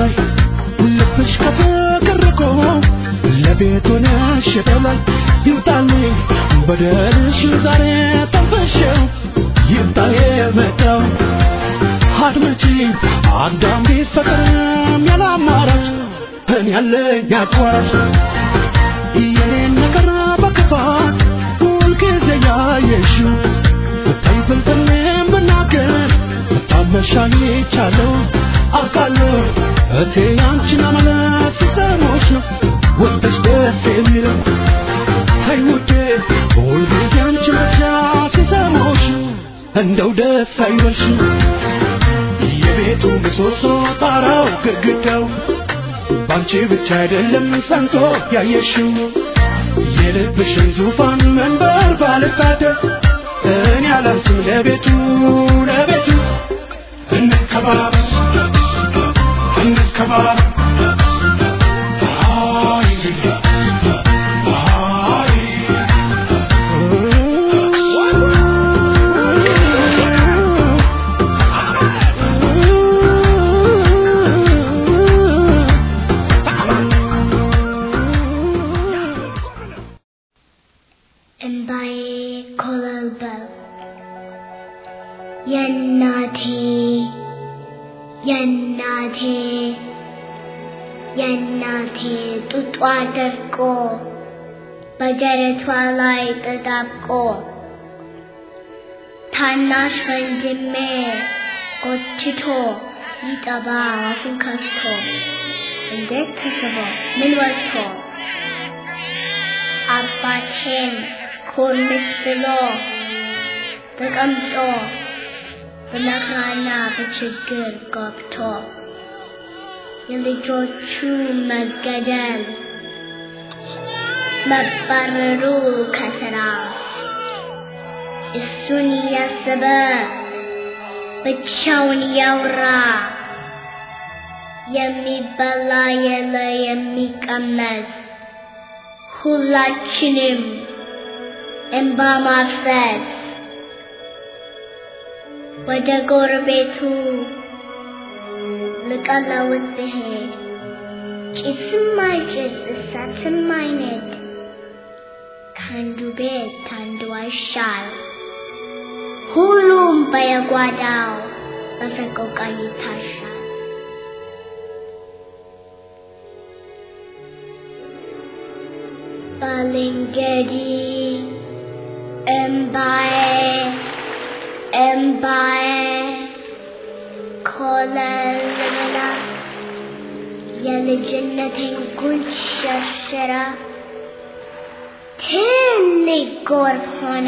በላይ ልብሽ ከፍቅር ርቆ ለቤት ሆነሽ በላይ ይምጣልኝ በደልሽ ዛሬ ጠንፈሽው ይምጣ የመጣው አድመጪ አዳም ቢፈቅርም ያለ አማራጭ እኔ ያለኝ አቋራጭ የኔን ነገር በክፋት ሁልጊዜ ያየሽው ብታይ ፍልፍልም ብናገር ብታመሻኝ ይቻለው አውቃለሁ እቴ ያንቺን አመለት ሲሰሞች ነው ወጥሽ ደስ የሚለው አይ ውዴ ሁልጊዜ አንቺን ብቻ ሲሰሞች እንደው ደስ አይበልሽም የቤቱ ምሰሶ ጣራው ግድግዳው ባንቺ ብቻ አይደለም ጸንቶ ያየሽው የልብሽን ዙፋን መንበር ባልታደር እኔ አላንስም ለቤቱ ለቤቱ እንከባበር እንከባበር አይ አይ እምባዬ ኮለልበል የእናቴ የእናቴ የእናቴ ጡጧ ደርቆ በደረቷ ላይ ተጣብቆ ታናሽ ወንድሜ ጎትቶ ሊጠባ አፉን ከፍቶ እንዴት ተስቦ ምን ወጥቶ አባቴም ኮርምስ ብሎ ተቀምጦ በመከራና በችግር ገብቶ የልጆቹ መገደል መባረሩ ከስራ እሱን እያሰበ ብቻውን እያወራ የሚበላ የለ የሚቀመስ ሁላችንም እንባ ማፍሰስ ወደ ጎረቤቱ ልቀለውት ብሄድ ጭስም አይጭስ እሳትም አይነድ ከአንዱ ቤት አንዱ አይሻል ሁሉም በየጓዳው በሰቆቃ ይታሻል። ባልንገዲ እምባዬ እምባዬ ኮለል ብላ የልጅነቴን ጉንጭ ሸርሽራ ትልቅ ጎርፍ ሆነ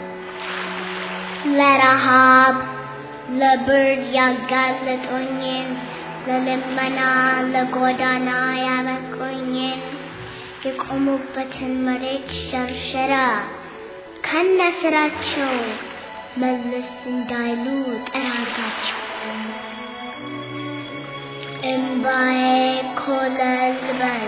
ለረሃብ ለብርድ ያጋለጦኝን ለልመና ለጎዳና ያበቁኝን የቆሙበትን መሬት ሸርሸራ ከነ ስራቸው መለስ እንዳይሉ ጠራጋቸው። እምባዬ ኮለል በል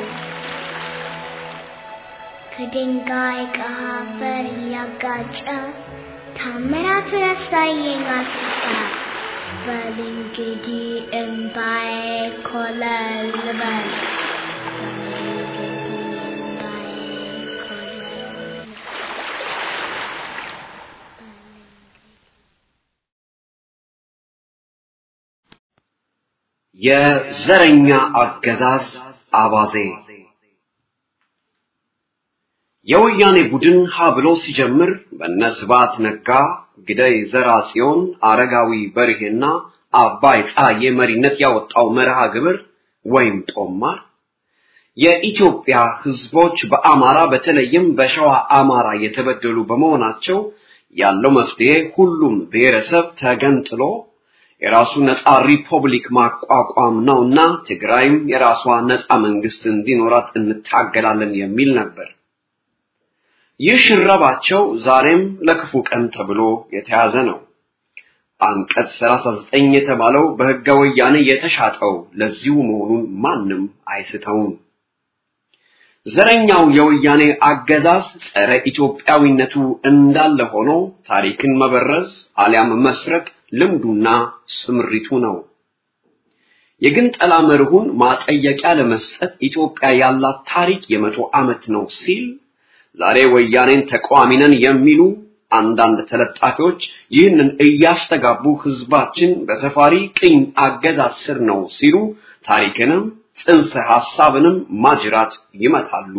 ከድንጋይ ከአፈር እያጋጨ ታምራቱን ያሳየኝ አስታ በል እንግዲህ እምባዬ ኮለል በል የዘረኛ አገዛዝ አባዜ የወያኔ ቡድን ሀ ብሎ ሲጀምር በነ ስብሐት ነጋ፣ ግደይ ዘርአጽዮን፣ አረጋዊ በርሄና አባይ ፀሐዬ መሪነት ያወጣው መርሃ ግብር ወይም ጦማር የኢትዮጵያ ህዝቦች በአማራ በተለይም በሸዋ አማራ የተበደሉ በመሆናቸው ያለው መፍትሄ ሁሉም ብሔረሰብ ተገንጥሎ የራሱ ነፃ ሪፐብሊክ ማቋቋም ነውና ትግራይም የራሷ ነፃ መንግስት እንዲኖራት እንታገላለን የሚል ነበር። ይህ ሽረባቸው ዛሬም ለክፉ ቀን ተብሎ የተያዘ ነው። አንቀጽ 39 የተባለው በህገ ወያኔ የተሻጠው ለዚሁ መሆኑን ማንም አይስተውም። ዘረኛው የወያኔ አገዛዝ ጸረ ኢትዮጵያዊነቱ እንዳለ ሆኖ ታሪክን መበረዝ አሊያም መስረቅ ልምዱና ስምሪቱ ነው። የግንጠላ መርሁን ማጠየቂያ ለመስጠት ኢትዮጵያ ያላት ታሪክ የመቶ ዓመት ነው ሲል ዛሬ ወያኔን ተቃዋሚ ነን የሚሉ አንዳንድ ተለጣፊዎች ይህንን እያስተጋቡ ህዝባችን በሰፋሪ ቅኝ አገዛዝ ስር ነው ሲሉ ታሪክንም ጽንሰ ሐሳብንም ማጅራት ይመታሉ።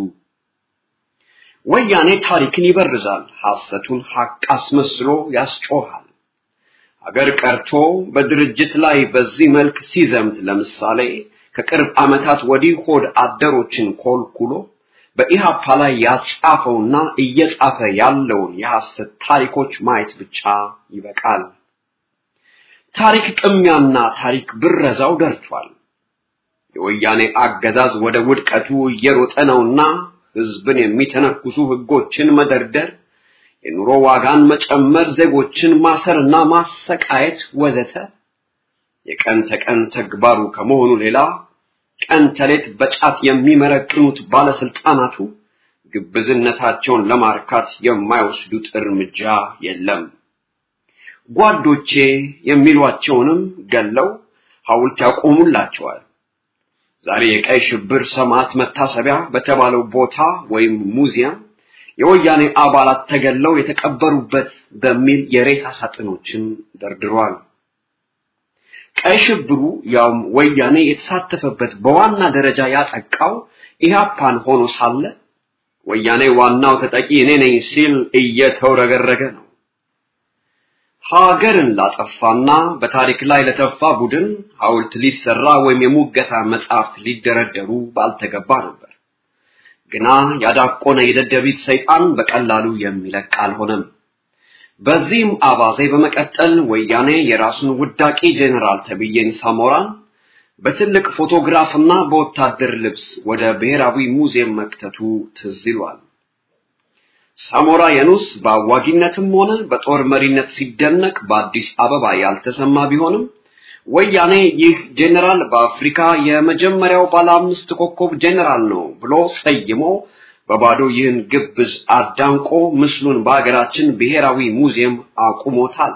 ወያኔ ታሪክን ይበርዛል፣ ሐሰቱን ሐቅ አስመስሎ ያስጮሃል። አገር ቀርቶ በድርጅት ላይ በዚህ መልክ ሲዘምት ለምሳሌ ከቅርብ ዓመታት ወዲህ ሆድ አደሮችን ኮልኩሎ በኢሃፓ ላይ ያጻፈውና እየጻፈ ያለውን የሐሰት ታሪኮች ማየት ብቻ ይበቃል። ታሪክ ቅሚያና ታሪክ ብረዛው ደርቷል። የወያኔ አገዛዝ ወደ ውድቀቱ እየሮጠ ነውና ህዝብን የሚተነኩሱ ህጎችን መደርደር፣ የኑሮ ዋጋን መጨመር፣ ዜጎችን ማሰርና ማሰቃየት ወዘተ የቀን ተቀን ተግባሩ ከመሆኑ ሌላ ቀን ተሌት በጫት የሚመረቅኑት ባለስልጣናቱ ግብዝነታቸውን ለማርካት የማይወስዱት እርምጃ የለም። ጓዶቼ የሚሏቸውንም ገለው ሐውልት ያቆሙላቸዋል። ዛሬ የቀይ ሽብር ሰማዕት መታሰቢያ በተባለው ቦታ ወይም ሙዚየም የወያኔ አባላት ተገለው የተቀበሩበት በሚል የሬሳ ሳጥኖችን ደርድሯል። ቀይ ሽብሩ ያውም ወያኔ የተሳተፈበት በዋና ደረጃ ያጠቃው ኢህአፓን ሆኖ ሳለ ወያኔ ዋናው ተጠቂ እኔ ነኝ ሲል እየተውረገረገ ነው። ሀገርን ላጠፋና በታሪክ ላይ ለተፋ ቡድን ሐውልት ሊሰራ ወይም የሙገሳ መጽሐፍት ሊደረደሩ ባልተገባ ነበር። ግና ያዳቆነ የደደቢት ሰይጣን በቀላሉ የሚለቅ አልሆነም። በዚህም አባዜ በመቀጠል ወያኔ የራሱን ውዳቂ ጄኔራል ተብዬን ሳሞራን በትልቅ ፎቶግራፍና በወታደር ልብስ ወደ ብሔራዊ ሙዚየም መክተቱ ትዝ ይሏል። ሳሞራ የኑስ በአዋጊነትም ሆነ በጦር መሪነት ሲደነቅ በአዲስ አበባ ያልተሰማ ቢሆንም ወያኔ ይህ ጄኔራል በአፍሪካ የመጀመሪያው ባለ አምስት ኮከብ ጄኔራል ነው ብሎ ሰይሞ በባዶ ይህን ግብዝ አዳንቆ ምስሉን በሀገራችን ብሔራዊ ሙዚየም አቁሞታል።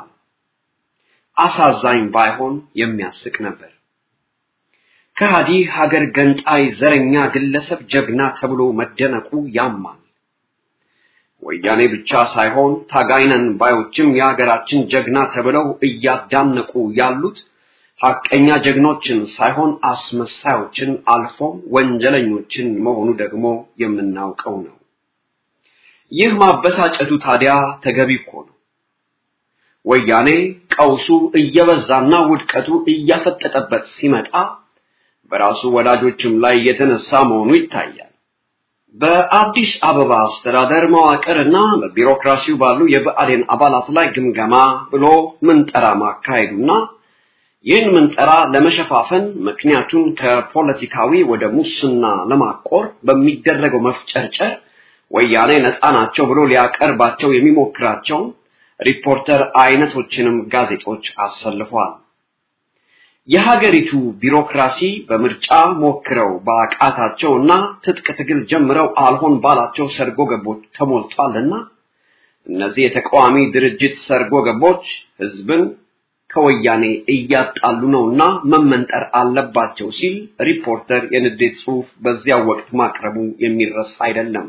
አሳዛኝ ባይሆን የሚያስቅ ነበር። ከሃዲ ሀገር ገንጣይ ዘረኛ ግለሰብ ጀግና ተብሎ መደነቁ ያማል። ወያኔ ብቻ ሳይሆን ታጋይነን ባዮችም የሀገራችን ጀግና ተብለው እያዳነቁ ያሉት ሐቀኛ ጀግኖችን ሳይሆን አስመሳዮችን አልፎም ወንጀለኞችን መሆኑ ደግሞ የምናውቀው ነው። ይህ ማበሳጨቱ ታዲያ ተገቢ እኮ ነው። ወያኔ ቀውሱ እየበዛና ውድቀቱ እያፈጠጠበት ሲመጣ በራሱ ወዳጆችም ላይ የተነሳ መሆኑ ይታያል። በአዲስ አበባ አስተዳደር መዋቅርና በቢሮክራሲው ባሉ የብአዴን አባላት ላይ ግምገማ ብሎ ምንጠራ ማካሄዱና ይህን ምንጠራ ለመሸፋፈን ምክንያቱን ከፖለቲካዊ ወደ ሙስና ለማቆር በሚደረገው መፍጨርጨር ወያኔ ነፃ ናቸው ብሎ ሊያቀርባቸው የሚሞክራቸውን ሪፖርተር አይነቶችንም ጋዜጦች አሰልፏል። የሀገሪቱ ቢሮክራሲ በምርጫ ሞክረው በአቃታቸውና ትጥቅ ትግል ጀምረው አልሆን ባላቸው ሰርጎ ገቦች ተሞልቷልና እነዚህ የተቃዋሚ ድርጅት ሰርጎ ገቦች ህዝብን ከወያኔ እያጣሉ ነውና መመንጠር አለባቸው ሲል ሪፖርተር የንዴት ጽሑፍ በዚያው ወቅት ማቅረቡ የሚረሳ አይደለም።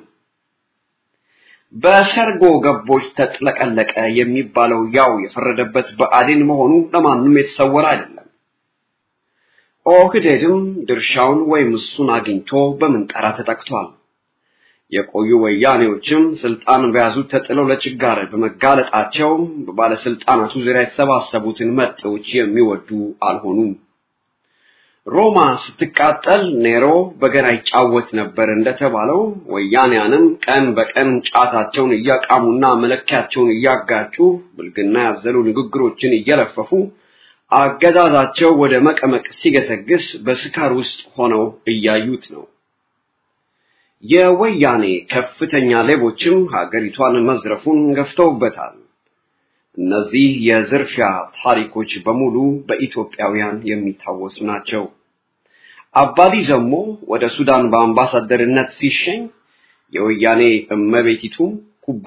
በሰርጎ ገቦች ተጥለቀለቀ የሚባለው ያው የፈረደበት ብአዴን መሆኑ ለማንም የተሰወረ አይደለም። ኦህዴድም ድርሻውን ወይም እሱን አግኝቶ በምንጠራ ተጠቅቷል። የቆዩ ወያኔዎችም ስልጣን በያዙት ተጥለው ለችጋር በመጋለጣቸው በባለስልጣናቱ ዙሪያ የተሰባሰቡትን መጤዎች የሚወዱ አልሆኑም። ሮማ ስትቃጠል ኔሮ በገና ይጫወት ነበር እንደተባለው ወያኔያንም ቀን በቀን ጫታቸውን እያቃሙና መለኪያቸውን እያጋጩ ብልግና ያዘሉ ንግግሮችን እየለፈፉ አገዛዛቸው ወደ መቀመቅ ሲገሰግስ በስካር ውስጥ ሆነው እያዩት ነው። የወያኔ ከፍተኛ ሌቦችም ሀገሪቷን መዝረፉን ገፍተውበታል። እነዚህ የዝርፊያ ታሪኮች በሙሉ በኢትዮጵያውያን የሚታወሱ ናቸው። አባዲ ዘሞ ወደ ሱዳን በአምባሳደርነት ሲሸኝ የወያኔ እመቤቲቱም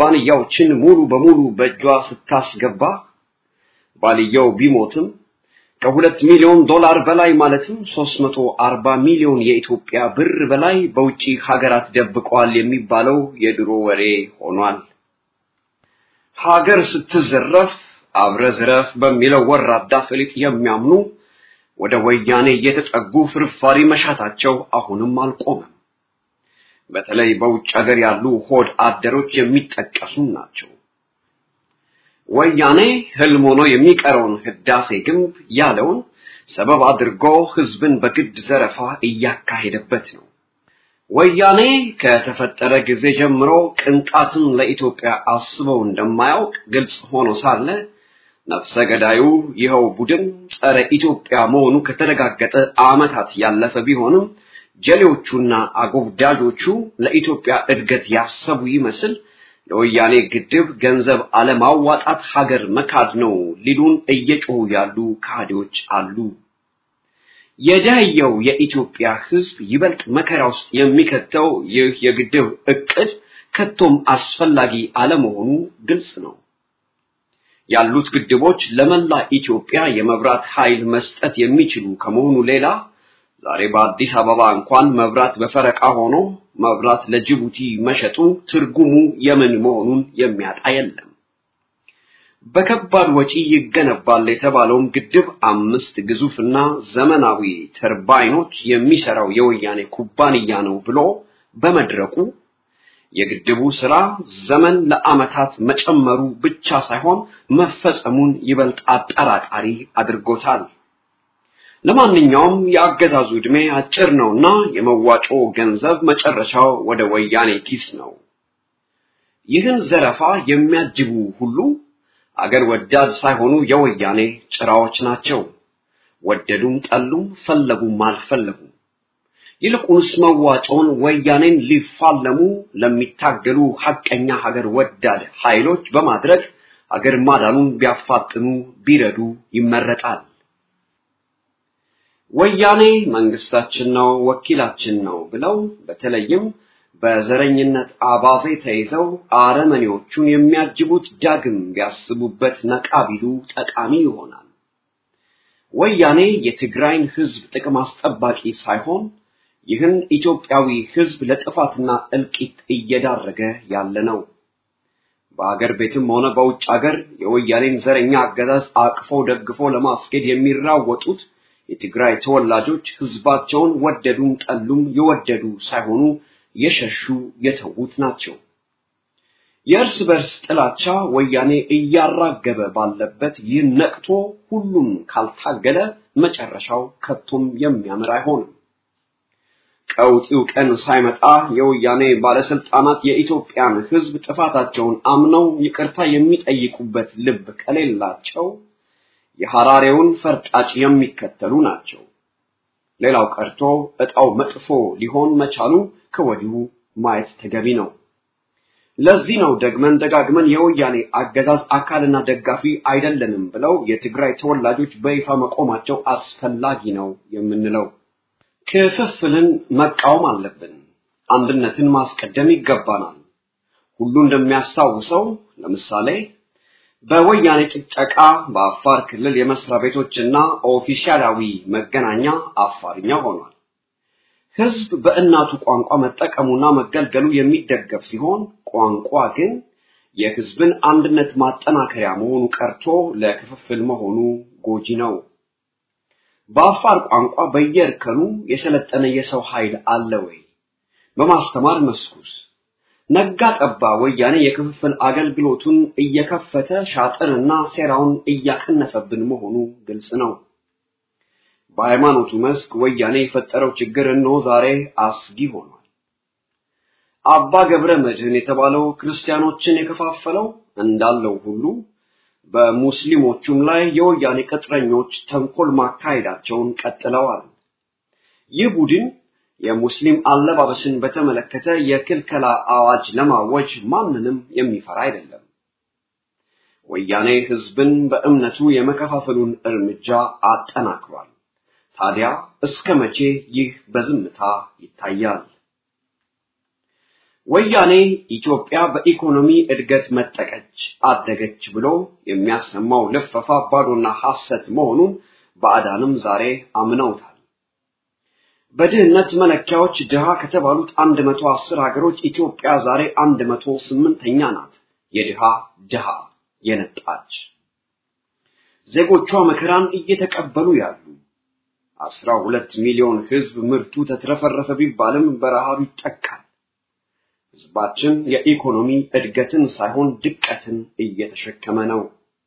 ኩባንያዎችን ሙሉ በሙሉ በእጇ ስታስገባ ባልየው ቢሞትም ከሁለት ሚሊዮን ዶላር በላይ ማለትም 340 ሚሊዮን የኢትዮጵያ ብር በላይ በውጪ ሀገራት ደብቀዋል የሚባለው የድሮ ወሬ ሆኗል። ሀገር ስትዘረፍ አብረ ዝረፍ በሚለው ወራዳ ፍሊጥ የሚያምኑ ወደ ወያኔ እየተጠጉ ፍርፋሪ መሻታቸው አሁንም አልቆመም። በተለይ በውጭ ሀገር ያሉ ሆድ አደሮች የሚጠቀሱ ናቸው። ወያኔ ህልም ሆኖ የሚቀረውን ህዳሴ ግንብ ያለውን ሰበብ አድርጎ ህዝብን በግድ ዘረፋ እያካሄደበት ነው። ወያኔ ከተፈጠረ ጊዜ ጀምሮ ቅንጣትን ለኢትዮጵያ አስበው እንደማያውቅ ግልጽ ሆኖ ሳለ ነፍሰ ገዳዩ ይኸው ቡድን ጸረ ኢትዮጵያ መሆኑ ከተረጋገጠ ዓመታት ያለፈ ቢሆንም ጀሌዎቹና አጎብዳጆቹ ለኢትዮጵያ እድገት ያሰቡ ይመስል ለወያኔ ግድብ ገንዘብ አለማዋጣት ሀገር መካድ ነው ሊሉን እየጮሁ ያሉ ካህዲዎች አሉ። የደህየው የኢትዮጵያ ህዝብ ይበልጥ መከራ ውስጥ የሚከተው ይህ የግድብ እቅድ ከቶም አስፈላጊ አለመሆኑ ግልጽ ነው። ያሉት ግድቦች ለመላ ኢትዮጵያ የመብራት ኃይል መስጠት የሚችሉ ከመሆኑ ሌላ ዛሬ በአዲስ አበባ እንኳን መብራት በፈረቃ ሆኖ መብራት ለጅቡቲ መሸጡ ትርጉሙ የምን መሆኑን የሚያጣ የለም። በከባድ ወጪ ይገነባል የተባለውም ግድብ አምስት ግዙፍና ዘመናዊ ተርባይኖች የሚሰራው የወያኔ ኩባንያ ነው ብሎ በመድረቁ የግድቡ ስራ ዘመን ለዓመታት መጨመሩ ብቻ ሳይሆን መፈጸሙን ይበልጥ አጠራጣሪ አድርጎታል። ለማንኛውም የአገዛዙ ዕድሜ አጭር ነውና የመዋጮ ገንዘብ መጨረሻው ወደ ወያኔ ኪስ ነው። ይህን ዘረፋ የሚያጅቡ ሁሉ አገር ወዳድ ሳይሆኑ የወያኔ ጭራዎች ናቸው። ወደዱም ጠሉም፣ ፈለጉም አልፈለጉም። ይልቁንስ መዋጮውን ወያኔን ሊፋለሙ ለሚታገሉ ሐቀኛ ሀገር ወዳድ ኃይሎች በማድረግ ሀገር ማዳኑን ቢያፋጥኑ ቢረዱ ይመረጣል። ወያኔ መንግስታችን ነው፣ ወኪላችን ነው ብለው በተለይም በዘረኝነት አባዜ ተይዘው አረመኔዎቹን የሚያጅቡት ዳግም ቢያስቡበት ነቃ ቢሉ ጠቃሚ ይሆናል። ወያኔ የትግራይን ህዝብ ጥቅም አስጠባቂ ሳይሆን ይህን ኢትዮጵያዊ ህዝብ ለጥፋትና እልቂት እየዳረገ ያለ ነው። በአገር ቤትም ሆነ በውጭ አገር የወያኔን ዘረኛ አገዛዝ አቅፎ ደግፎ ለማስኬድ የሚራወጡት የትግራይ ተወላጆች ህዝባቸውን ወደዱም ጠሉም የወደዱ ሳይሆኑ የሸሹ የተዉት ናቸው። የእርስ በርስ ጥላቻ ወያኔ እያራገበ ባለበት ይህን ነቅቶ ሁሉም ካልታገለ መጨረሻው ከቶም የሚያምር አይሆንም። ቀውጢው ቀን ሳይመጣ የወያኔ ባለስልጣናት የኢትዮጵያን ህዝብ ጥፋታቸውን አምነው ይቅርታ የሚጠይቁበት ልብ ከሌላቸው የሐራሬውን ፈርጣጭ የሚከተሉ ናቸው። ሌላው ቀርቶ እጣው መጥፎ ሊሆን መቻሉ ከወዲሁ ማየት ተገቢ ነው። ለዚህ ነው ደግመን ደጋግመን የወያኔ አገዛዝ አካልና ደጋፊ አይደለንም ብለው የትግራይ ተወላጆች በይፋ መቆማቸው አስፈላጊ ነው የምንለው። ክፍፍልን መቃወም አለብን። አንድነትን ማስቀደም ይገባናል። ሁሉ እንደሚያስታውሰው ለምሳሌ በወያኔ ጭጨቃ በአፋር ክልል የመስሪያ ቤቶችና ኦፊሻላዊ መገናኛ አፋርኛ ሆኗል። ህዝብ በእናቱ ቋንቋ መጠቀሙና መገልገሉ የሚደገፍ ሲሆን ቋንቋ ግን የህዝብን አንድነት ማጠናከሪያ መሆኑ ቀርቶ ለክፍፍል መሆኑ ጎጂ ነው። በአፋር ቋንቋ በየእርከኑ የሰለጠነ የሰው ኃይል አለ ወይ? በማስተማር መስኩስ ነጋ ጠባ ወያኔ የክፍፍል አገልግሎቱን እየከፈተ ሻጥርና ሴራውን እያከነፈብን መሆኑ ግልጽ ነው። በሃይማኖቱ መስክ ወያኔ የፈጠረው ችግር እነሆ ዛሬ አስጊ ሆኗል። አባ ገብረ መድህን የተባለው ክርስቲያኖችን የከፋፈለው እንዳለው ሁሉ በሙስሊሞቹም ላይ የወያኔ ቅጥረኞች ተንኮል ማካሄዳቸውን ቀጥለዋል። ይህ ቡድን የሙስሊም አለባበስን በተመለከተ የክልከላ አዋጅ ለማወጅ ማንንም የሚፈራ አይደለም። ወያኔ ህዝብን በእምነቱ የመከፋፈሉን እርምጃ አጠናክሯል። ታዲያ እስከ መቼ ይህ በዝምታ ይታያል? ወያኔ ኢትዮጵያ በኢኮኖሚ እድገት መጠቀች፣ አደገች ብሎ የሚያሰማው ልፈፋ ባዶና ሐሰት መሆኑን ባዕዳንም ዛሬ አምነውታል። በድህነት መለኪያዎች ድሃ ከተባሉት 110 ሀገሮች ኢትዮጵያ ዛሬ 108ኛ ናት። የድሃ ድሃ የነጣች ዜጎቿ መከራን እየተቀበሉ ያሉ አስራ ሁለት ሚሊዮን ህዝብ ምርቱ ተትረፈረፈ ቢባልም በረሃብ ይጠቃል። ህዝባችን የኢኮኖሚ እድገትን ሳይሆን ድቀትን እየተሸከመ ነው።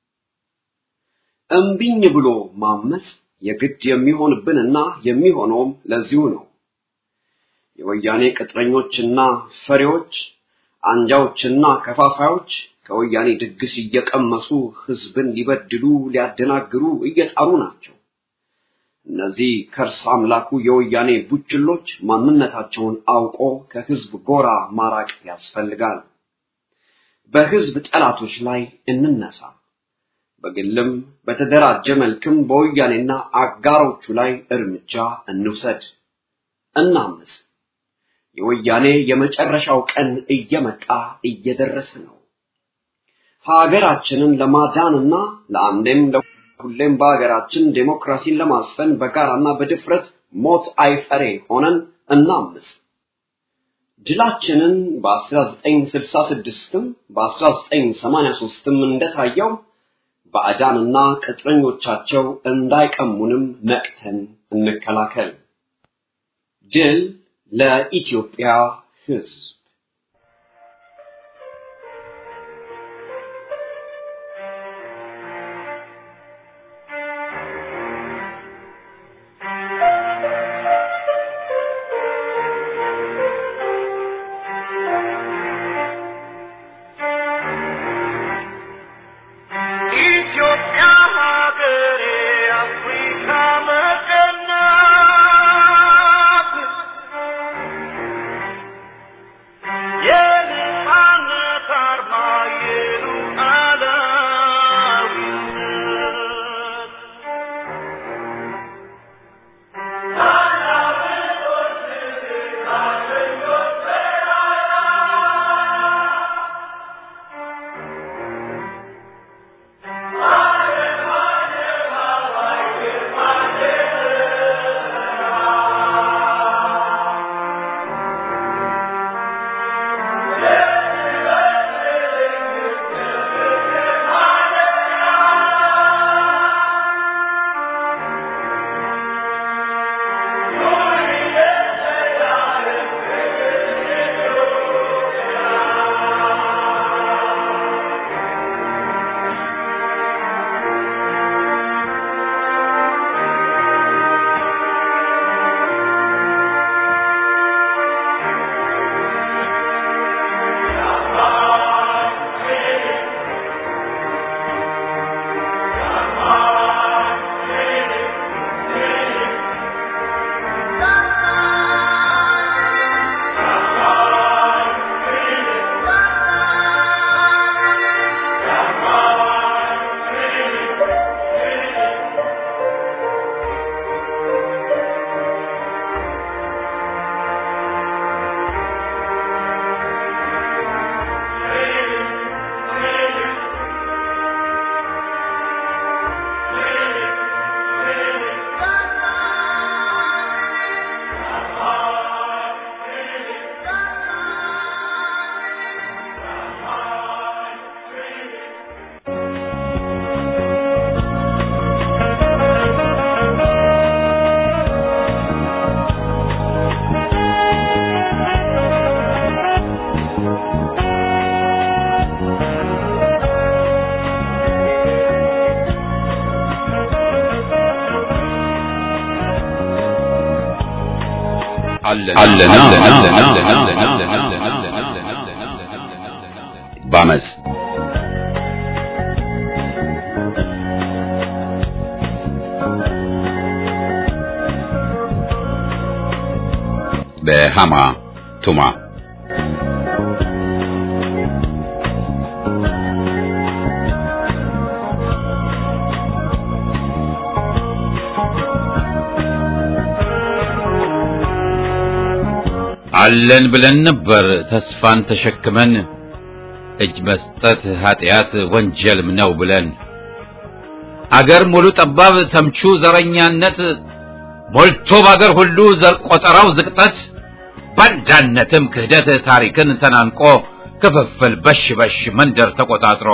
እምቢኝ ብሎ ማመፅ የግድ የሚሆንብንና የሚሆነውም ለዚሁ ነው። የወያኔ ቅጥረኞችና ፈሪዎች፣ አንጃዎችና ከፋፋዮች ከወያኔ ድግስ እየቀመሱ ህዝብን ሊበድሉ ሊያደናግሩ እየጣሩ ናቸው። እነዚህ ከርስ አምላኩ የወያኔ ቡችሎች ማንነታቸውን አውቆ ከህዝብ ጎራ ማራቅ ያስፈልጋል። በህዝብ ጠላቶች ላይ እንነሳ። በግልም በተደራጀ መልክም በወያኔና አጋሮቹ ላይ እርምጃ እንውሰድ፣ እናምስ። የወያኔ የመጨረሻው ቀን እየመጣ እየደረሰ ነው። ሀገራችንን ለማዳንና ለአንዴም ሁሌም በሀገራችን ዴሞክራሲን ለማስፈን በጋራና በድፍረት ሞት አይፈሬ ሆነን እናምስ። ድላችንን በ1966ም በ1983ም እንደታየው ባዕዳንና ቅጥረኞቻቸው እንዳይቀሙንም ነቅተን እንከላከል። ድል ለኢትዮጵያ ህዝብ! አለና በአመፅ በሃማ ቱማ አለን ብለን ነበር ተስፋን ተሸክመን እጅ መስጠት ኃጢአት ወንጀልም ነው ብለን አገር ሙሉ ጠባብ ተምቹ ዘረኛነት ሞልቶ ባገር ሁሉ ዘር ቆጠራው ዝቅጠት ባንዳነትም ክህደት ታሪክን ተናንቆ ክፍፍል በሽ በሽ መንደር ተቆጣጥሮ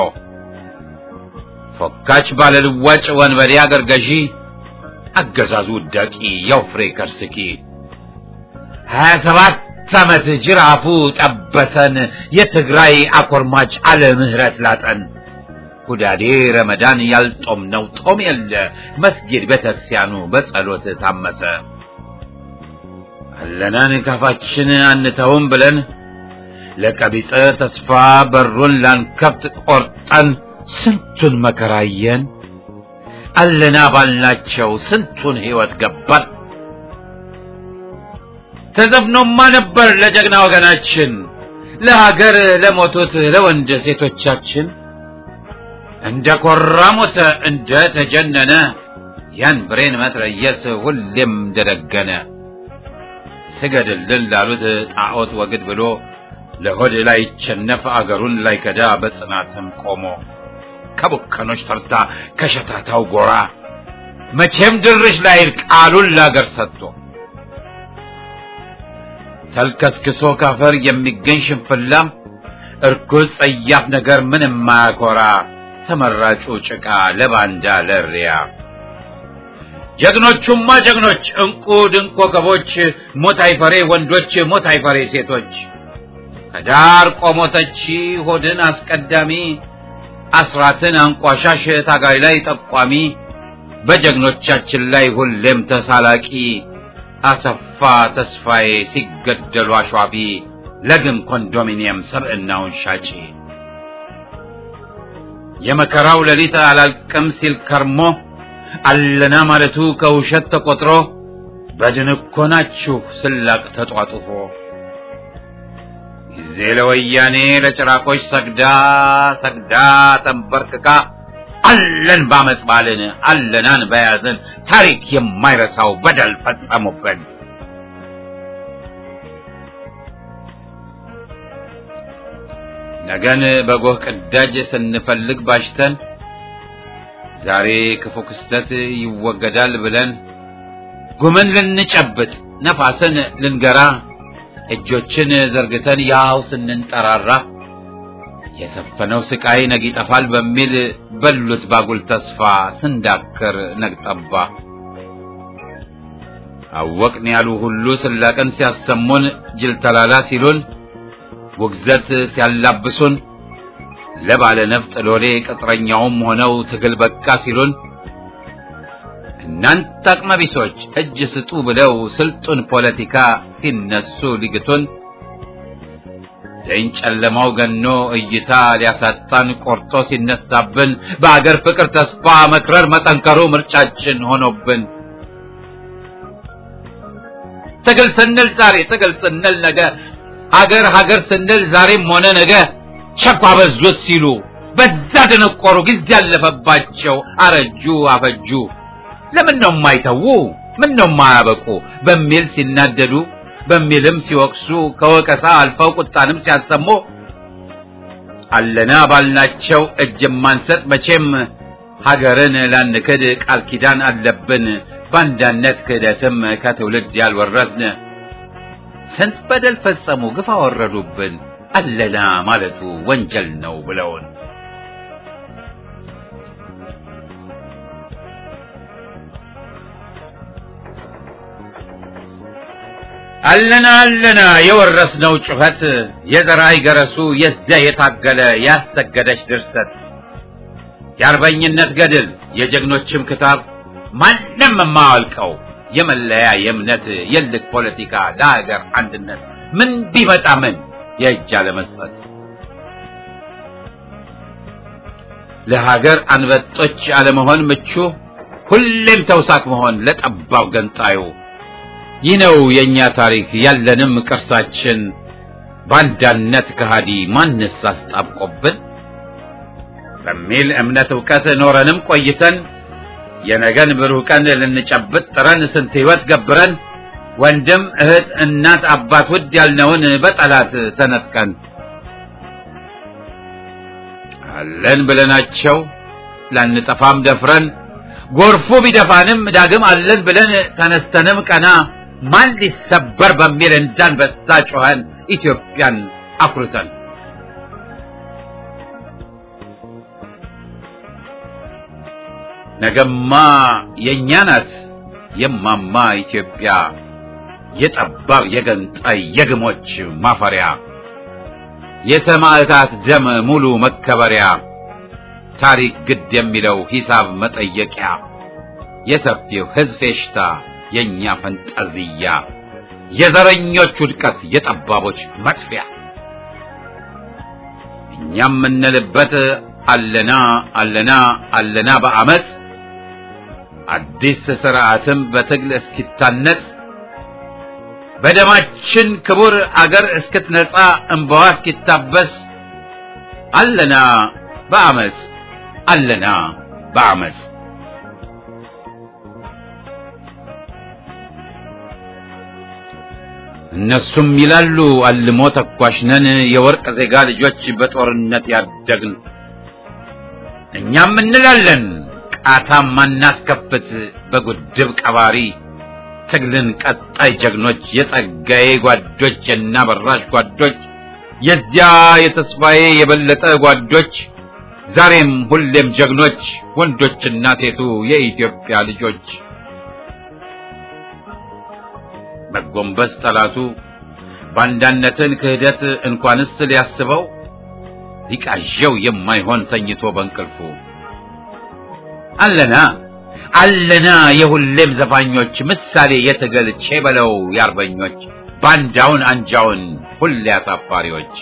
ፎካች ባለልዋጭ ወንበዴ አገር ገዢ አገዛዙ ውዳቂ ያው ፍሬ ከርስኪ ሀያ ሰባት ዓመት ጅራፉ ጠበሰን የትግራይ አኮርማጭ አለ ምህረት ላጠን ሁዳዴ ረመዳን ያልጦም ነው ጦም የለ መስጊድ ቤተክርስቲያኑ በጸሎት ታመሰ አለናን ካፋችን አንተውም ብለን ለቀቢጸ ተስፋ በሩን ላንከፍት ቆርጠን ስንቱን መከራየን አለና ባልናቸው ስንቱን ህይወት ገባን ተዘፍኖማ ነበር ለጀግና ወገናችን ለሀገር ለሞቱት ለወንድ ሴቶቻችን እንደ ኮራ ሞተ እንደ ተጀነነ ያን ብሬን መትረየስ ሁሌም ደደገነ ስገድልን ላሉት ጣዖት ወግድ ብሎ ለሆድ ላይ ቸነፍ አገሩን ላይ ከዳ በጽናትም ቆሞ ከቡከኖች ተርታ ከሸታታው ጎራ መቼም ድርሽ ላይል ቃሉን ላገር ሰጥቶ ተልከስክሶ ካፈር የሚገኝ ሽንፍላ እርኩስ ጸያፍ ነገር ምንም ማያኮራ ተመራጩ ጭቃ ለባንዳ ለሪያ ጀግኖቹማ ጀግኖች እንቁ ድንቅ ኮከቦች ሞት አይፈሬ ወንዶች ሞት አይፈሬ ሴቶች ከዳር ቆሞተቺ ሆድን አስቀዳሚ አስራትን አንቋሻሽ ታጋይ ላይ ጠቋሚ በጀግኖቻችን ላይ ሁሌም ተሳላቂ አሰፋ ተስፋዬ ሲገደሉ አሿፊ ለግም ኮንዶሚኒየም ሰብዕናውን ሻጪ የመከራው ሌሊት አላልቅም ሲል ከርሞ አለና ማለቱ ከውሸት ተቆጥሮ በድን እኮ ናችሁ ስላቅ ተጧጡፎ ጊዜ ለወያኔ ለጭራቆች ሰግዳ ሰግዳ ተንበርክካ አለን ባመፅ ባልን አለናን በያዝን ታሪክ የማይረሳው በደል ፈጸሙብን። ነገን በጎህ ቅዳጅ ስንፈልግ ባሽተን ዛሬ ክፉ ክስተት ይወገዳል ብለን ጉምን ልንጨብጥ ነፋስን ልንገራ እጆችን ዘርግተን ያው ስንንጠራራ የሰፈነው ስቃይ ነግ ይጠፋል በሚል በሉት ባጉል ተስፋ ስንዳክር ነግጠባ አወቅን ያሉ ሁሉ ስላቅን ሲያሰሙን ጅል ተላላ ሲሉን ውግዘት ሲያላብሱን ለባለ ነፍጥ ሎሌ ቅጥረኛውም ሆነው ትግል በቃ ሲሉን እናንተ አቅመቢሶች እጅ ስጡ ብለው ስልጡን ፖለቲካ ሲነሱ ሊግቱን ደኝ ጨለማው ገኖ እይታ ሊያሳጣን ቆርጦ ሲነሳብን በአገር ፍቅር ተስፋ መክረር መጠንከሩ ምርጫችን ሆኖብን ትግል ስንል ዛሬ ትግል ስንል ነገ ሀገር ሀገር ስንል ዛሬም ሆነ ነገ ቸኳ በዙት ሲሉ በዛ ደነቆሩ ጊዜ ያለፈባቸው አረጁ አፈጁ ለምን ነው የማይተዉ ምን ነው የማያበቁ በሚል ሲናደዱ በሚልም ሲወቅሱ ከወቀሳ አልፈው ቁጣንም ሲያሰሙ አለና ባልናቸው እጅ ማንሰጥ መቼም ሀገርን ላንክድ ቃል ኪዳን አለብን ባንዳነት ክህደትም ከትውልድ ያልወረስን ስንት በደል ፈጸሙ ግፍ አወረዱብን አለና ማለቱ ወንጀል ነው ብለውን አለና አለና የወረስነው ጩኸት የዘራይ ገረሱ የዚያ የታገለ ያሰገደች ድርሰት የአርበኝነት ገድል የጀግኖችም ክታብ ማንም የማያልቀው የመለያ የእምነት የልክ ፖለቲካ ለሀገር አንድነት ምን ቢመጣ ምን የእጅ አለመስጠት ለሀገር አንበጦች አለመሆን ምቹ ሁሌም ተውሳክ መሆን ለጠባብ ገንጣዩ ይህ ነው የእኛ ታሪክ ያለንም ቅርሳችን ባንዳነት ከሃዲ ማንስ አስጣብቆብን በሚል እምነት እውቀት ኖረንም ቆይተን የነገን ብሩህ ቀን ልንጨብጥ ጥረን ስንት ህይወት ገብረን ወንድም እህት እናት አባት ውድ ያልነውን በጠላት ተነጥቀን አለን ብለናቸው ላንጠፋም ደፍረን ጎርፉ ቢደፋንም ዳግም አለን ብለን ተነስተንም ቀና ማን ሊሰበር በሚል እንዳንበሳ ጮኸን ኢትዮጵያን አኩርተን ነገማ የእኛ ናት የማማ ኢትዮጵያ የጠባብ የገንጣይ የግሞች ማፈሪያ የሰማዕታት ደም ሙሉ መከበሪያ ታሪክ ግድ የሚለው ሂሳብ መጠየቂያ የሰፊው ሕዝብ ፌሽታ የእኛ ፈንጠዝያ የዘረኞች ውድቀት የጠባቦች መጥፊያ እኛ የምንልበት አለና አለና አለና በአመፅ አዲስ ስርዓትም በትግል እስኪታነጽ በደማችን ክቡር አገር እስክትነጻ እንባዋ እስኪታበስ አለና በአመፅ አለና በአመፅ እነሱም ይላሉ አልሞ ተኳሽ ነን የወርቅ ዜጋ ልጆች በጦርነት ያደግን እኛም እንላለን ቃታም ማናስከፍት በጉድብ ቀባሪ ትግልን ቀጣይ ጀግኖች የጸጋዬ ጓዶች የና በራሽ ጓዶች የዚያ የተስፋዬ የበለጠ ጓዶች ዛሬም ሁሌም ጀግኖች ወንዶችና ሴቱ የኢትዮጵያ ልጆች መጎንበስ ጠላቱ ባንዳነትን ክህደት እንኳንስ ሊያስበው ሊቃዠው የማይሆን ተኝቶ በእንቅልፉ አለና አለና የሁሌም ዘፋኞች ምሳሌ የትግል ቼበለው የአርበኞች ባንዳውን አንጃውን ሁሌ አሳፋሪዎች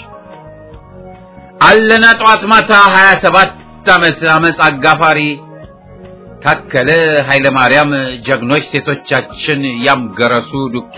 አለና ጠዋት ማታ ሀያ ሰባት ዓመት አመፅ አጋፋሪ ታከለ ኃይለ ማርያም ጀግኖች ሴቶቻችን ያምገረሱ ዱኪ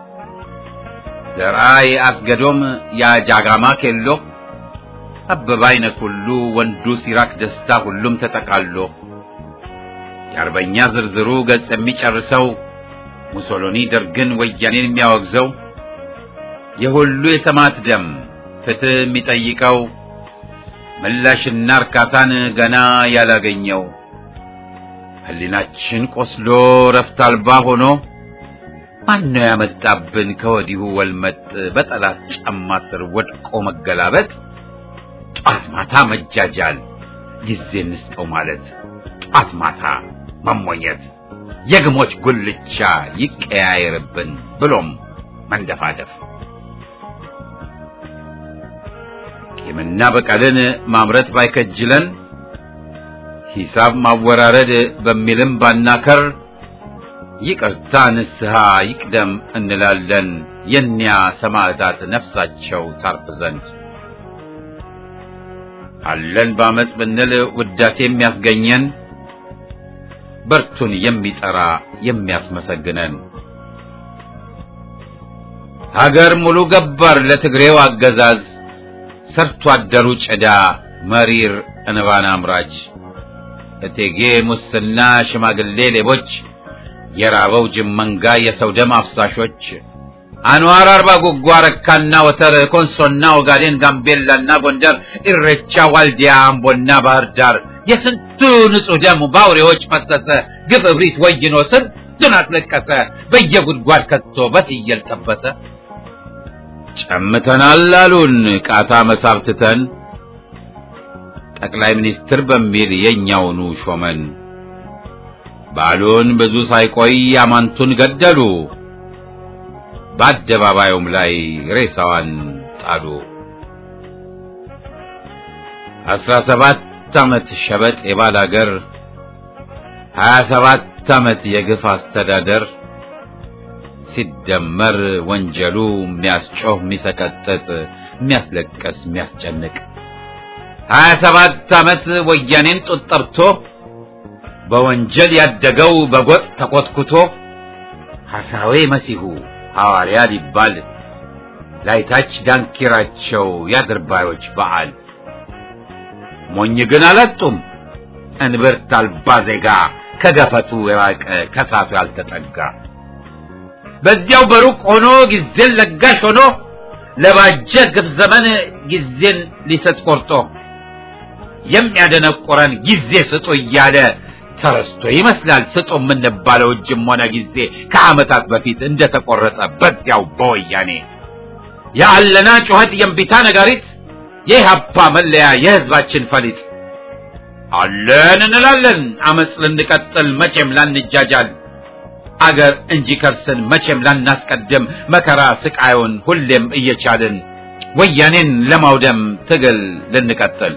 ዘርአይ አስገዶም ያጃጋማ ኬሎ አበባ አይነት ሁሉ ወንዱ ሲራክ ደስታ ሁሉም ተጠቃሎ የአርበኛ ዝርዝሩ ገጽ የሚጨርሰው ሙሶሎኒ ደርግን ወያኔን የሚያወግዘው የሁሉ የሰማዕት ደም ፍትህ የሚጠይቀው ምላሽና እርካታን ገና ያላገኘው ህሊናችን ቆስሎ ረፍት አልባ ሆኖ ማነው ያመጣብን ከወዲሁ ወልመጥ በጠላት ጫማ ስር ወድቆ መገላበጥ ጧት ማታ መጃጃል ጊዜ እንስጠው ማለት ጧት ማታ መሞኘት የግሞች ጉልቻ ይቀያየርብን ብሎም መንደፋደፍ ቂምና በቀልን ማምረት ባይከጅለን ሂሳብ ማወራረድ በሚልም ባናከር ይቅርታ ንስሐ ይቅደም እንላለን የኒያ ሰማዕታት ነፍሳቸው ታርፍ ዘንድ አለን በአመፅ ብንል ውዳሴ የሚያስገኘን በርቱን የሚጠራ የሚያስመሰግነን ሀገር ሙሉ ገባር ለትግሬው አገዛዝ ሰርቶ አደሩ ጭዳ መሪር እንባን አምራች እቴጌ ሙስና ሽማግሌ ሌቦች የራበው ጅብ መንጋ የሰው ደም አፍሳሾች አንዋር አርባ ጉጓ ረካና ወተር ኮንሶና ኦጋዴን ጋምቤላና ጎንደር ኢሬቻ ዋልዲያ አምቦና ባህር ዳር የስንቱ ንጹህ ደም በአውሬዎች ፈሰሰ ግፍ እብሪት ወይኖ ስንቱን አስለቀሰ በየጉድጓድ ከቶ በፍየል ጠበሰ ጨምተናል አሉን ቃታ መሳብትተን ጠቅላይ ሚኒስትር በሚል የኛውኑ ሾመን ባሉን ብዙ ሳይቆይ አማንቱን ገደሉ በአደባባዩም ላይ ሬሳዋን ጣሉ አስራ ሰባት ዓመት ሸበጥ የባል አገር ሀያ ሰባት ዓመት የግፍ አስተዳደር ሲደመር ወንጀሉ የሚያስጮህ የሚሰቀጥጥ የሚያስለቀስ የሚያስጨንቅ ሀያ ሰባት ዓመት ወያኔን ጡት ጠብቶ በወንጀል ያደገው በጎጥ ተኮትኩቶ ሐሳዌ መሲሁ ሐዋርያ ሊባል ላይታች ዳንኪራቸው ያድርባዮች በዓል ሞኝ ግን አላጡም እንብርት አልባ ዜጋ ከገፈቱ የራቀ ከሳቱ ያልተጠጋ በዚያው በሩቅ ሆኖ ጊዜን ለጋሽ ሆኖ ለባጀ ግፍ ዘመን ጊዜን ሊሰጥ ቆርጦ የሚያደነቆረን ጊዜ ስጡ እያለ ተረስቶ ይመስላል ስጡ የምንባለው እጅም ሆነ ጊዜ ከዓመታት በፊት እንደተቆረጠ በዚያው በወያኔ የአለና ጩኸት የእምቢታ ነጋሪት የኢህአፓ መለያ የህዝባችን ፈሊጥ አለን እንላለን አመፅ ልንቀጥል መቼም ላንጃጃል አገር እንጂ ከርስን መቼም ላናስቀድም መከራ ስቃዩን ሁሌም እየቻልን ወያኔን ለማውደም ትግል ልንቀጥል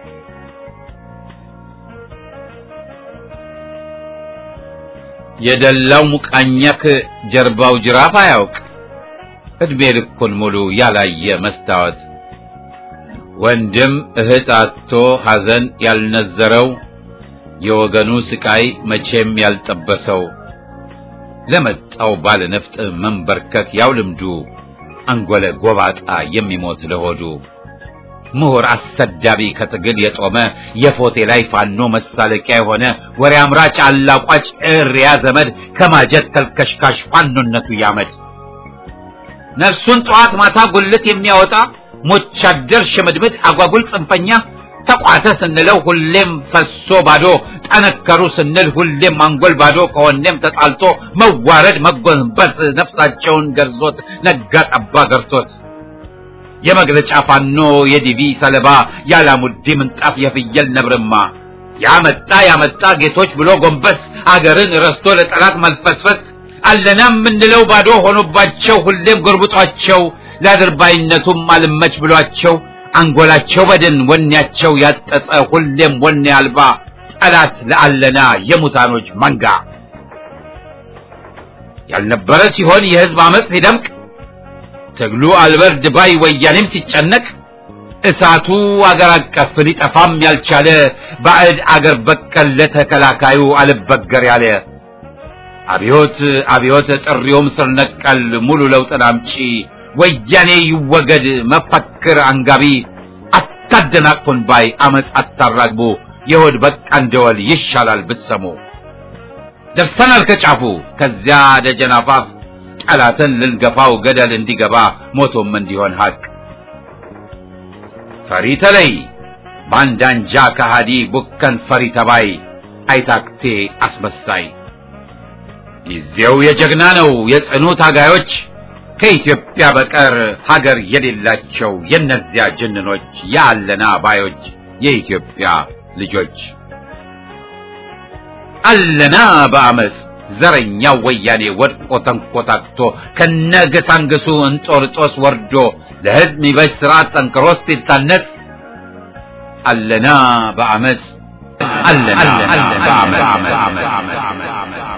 የደላው ሙቃኛክ ጀርባው ጅራፍ አያውቅ እድሜ ልኩን ሙሉ ያላየ መስታወት ወንድም እህት አጥቶ ሐዘን ያልነዘረው የወገኑ ስቃይ መቼም ያልጠበሰው ለመጣው ባለ ነፍጥ መንበርከክ ያው ልምዱ አንጎለ ጎባጣ የሚሞት ለሆዱ ምሁር አሰዳቢ ከትግል የጦመ የፎቴ ላይ ፋኖ መሳለቂያ የሆነ ወሬ አምራች አላቋጭ እሪያ ዘመድ ከማጀት ተልከሽካሽ ፋኖነቱ ያመድ ነፍሱን ጠዋት ማታ ጉልት የሚያወጣ ሞቻደር ሽምድምድ አጓጉል ጽንፈኛ ተቋተ ስንለው ሁሌም ፈሶ ባዶ ጠነከሩ ስንል ሁሌም አንጎል ባዶ ከወኔም ተጣልቶ መዋረድ መጎንበስ ነፍሳቸውን ገርዞት ነጋ ጠባ ገርቶት የመግለጫ ፋኖ የዲቪ ሰለባ ያላሙዲ ምንጣፍ የፍየል ነብርማ ያመጣ ያመጣ ጌቶች ብሎ ጎንበስ አገርን ረስቶ ለጠላት መልፈስፈስ አለና የምንለው ባዶ ሆኖባቸው ሁሌም ጎርብጧቸው ለአድርባይነቱም አልመች ብሏቸው አንጎላቸው በድን ወኔያቸው ያጠጠ ሁሌም ወኔ አልባ ጠላት ለአለና የሙታኖች መንጋ ያልነበረ ሲሆን የህዝብ አመፅ ሲደምቅ ትግሉ አልበርድ ባይ ወያኔም ሲጨነቅ እሳቱ አገር አቀፍ ሊጠፋም ያልቻለ ባዕድ አገር በቀል ለተከላካዩ አልበገር ያለ አብዮት አብዮት ጥሪውም ስር ነቀል ሙሉ ለውጥን አምጪ ወያኔ ይወገድ መፈክር አንጋቢ አታደናቅፉን ባይ አመፅ አታራግቡ የሆድ በቃ እንደወል ይሻላል ብትሰሙ ደርሰናል ከጫፉ ከዚያ ደጀን አፋፍ ጠላትን ልንገፋው ገደል እንዲገባ ሞቶም እንዲሆን ሀቅ ፈሪ ተለይ ባንዳንጃ ከሃዲ ቡከን ፈሪ ተባይ አይታክቴ አስመሳይ ጊዜው የጀግና ነው የጽኑ ታጋዮች ከኢትዮጵያ በቀር ሀገር የሌላቸው የነዚያ ጅንኖች የአለና ባዮች የኢትዮጵያ ልጆች አለና በአመፅ ዘረኛው ወያኔ ወድቆ ተንኮታክቶ ከነገሳንግሱ እንጦርጦስ ወርዶ ለሕዝብ ሚበጅ ስርዓት ጠንክሮ ሲታነጽ አለና በአመፅ አለና በአመፅ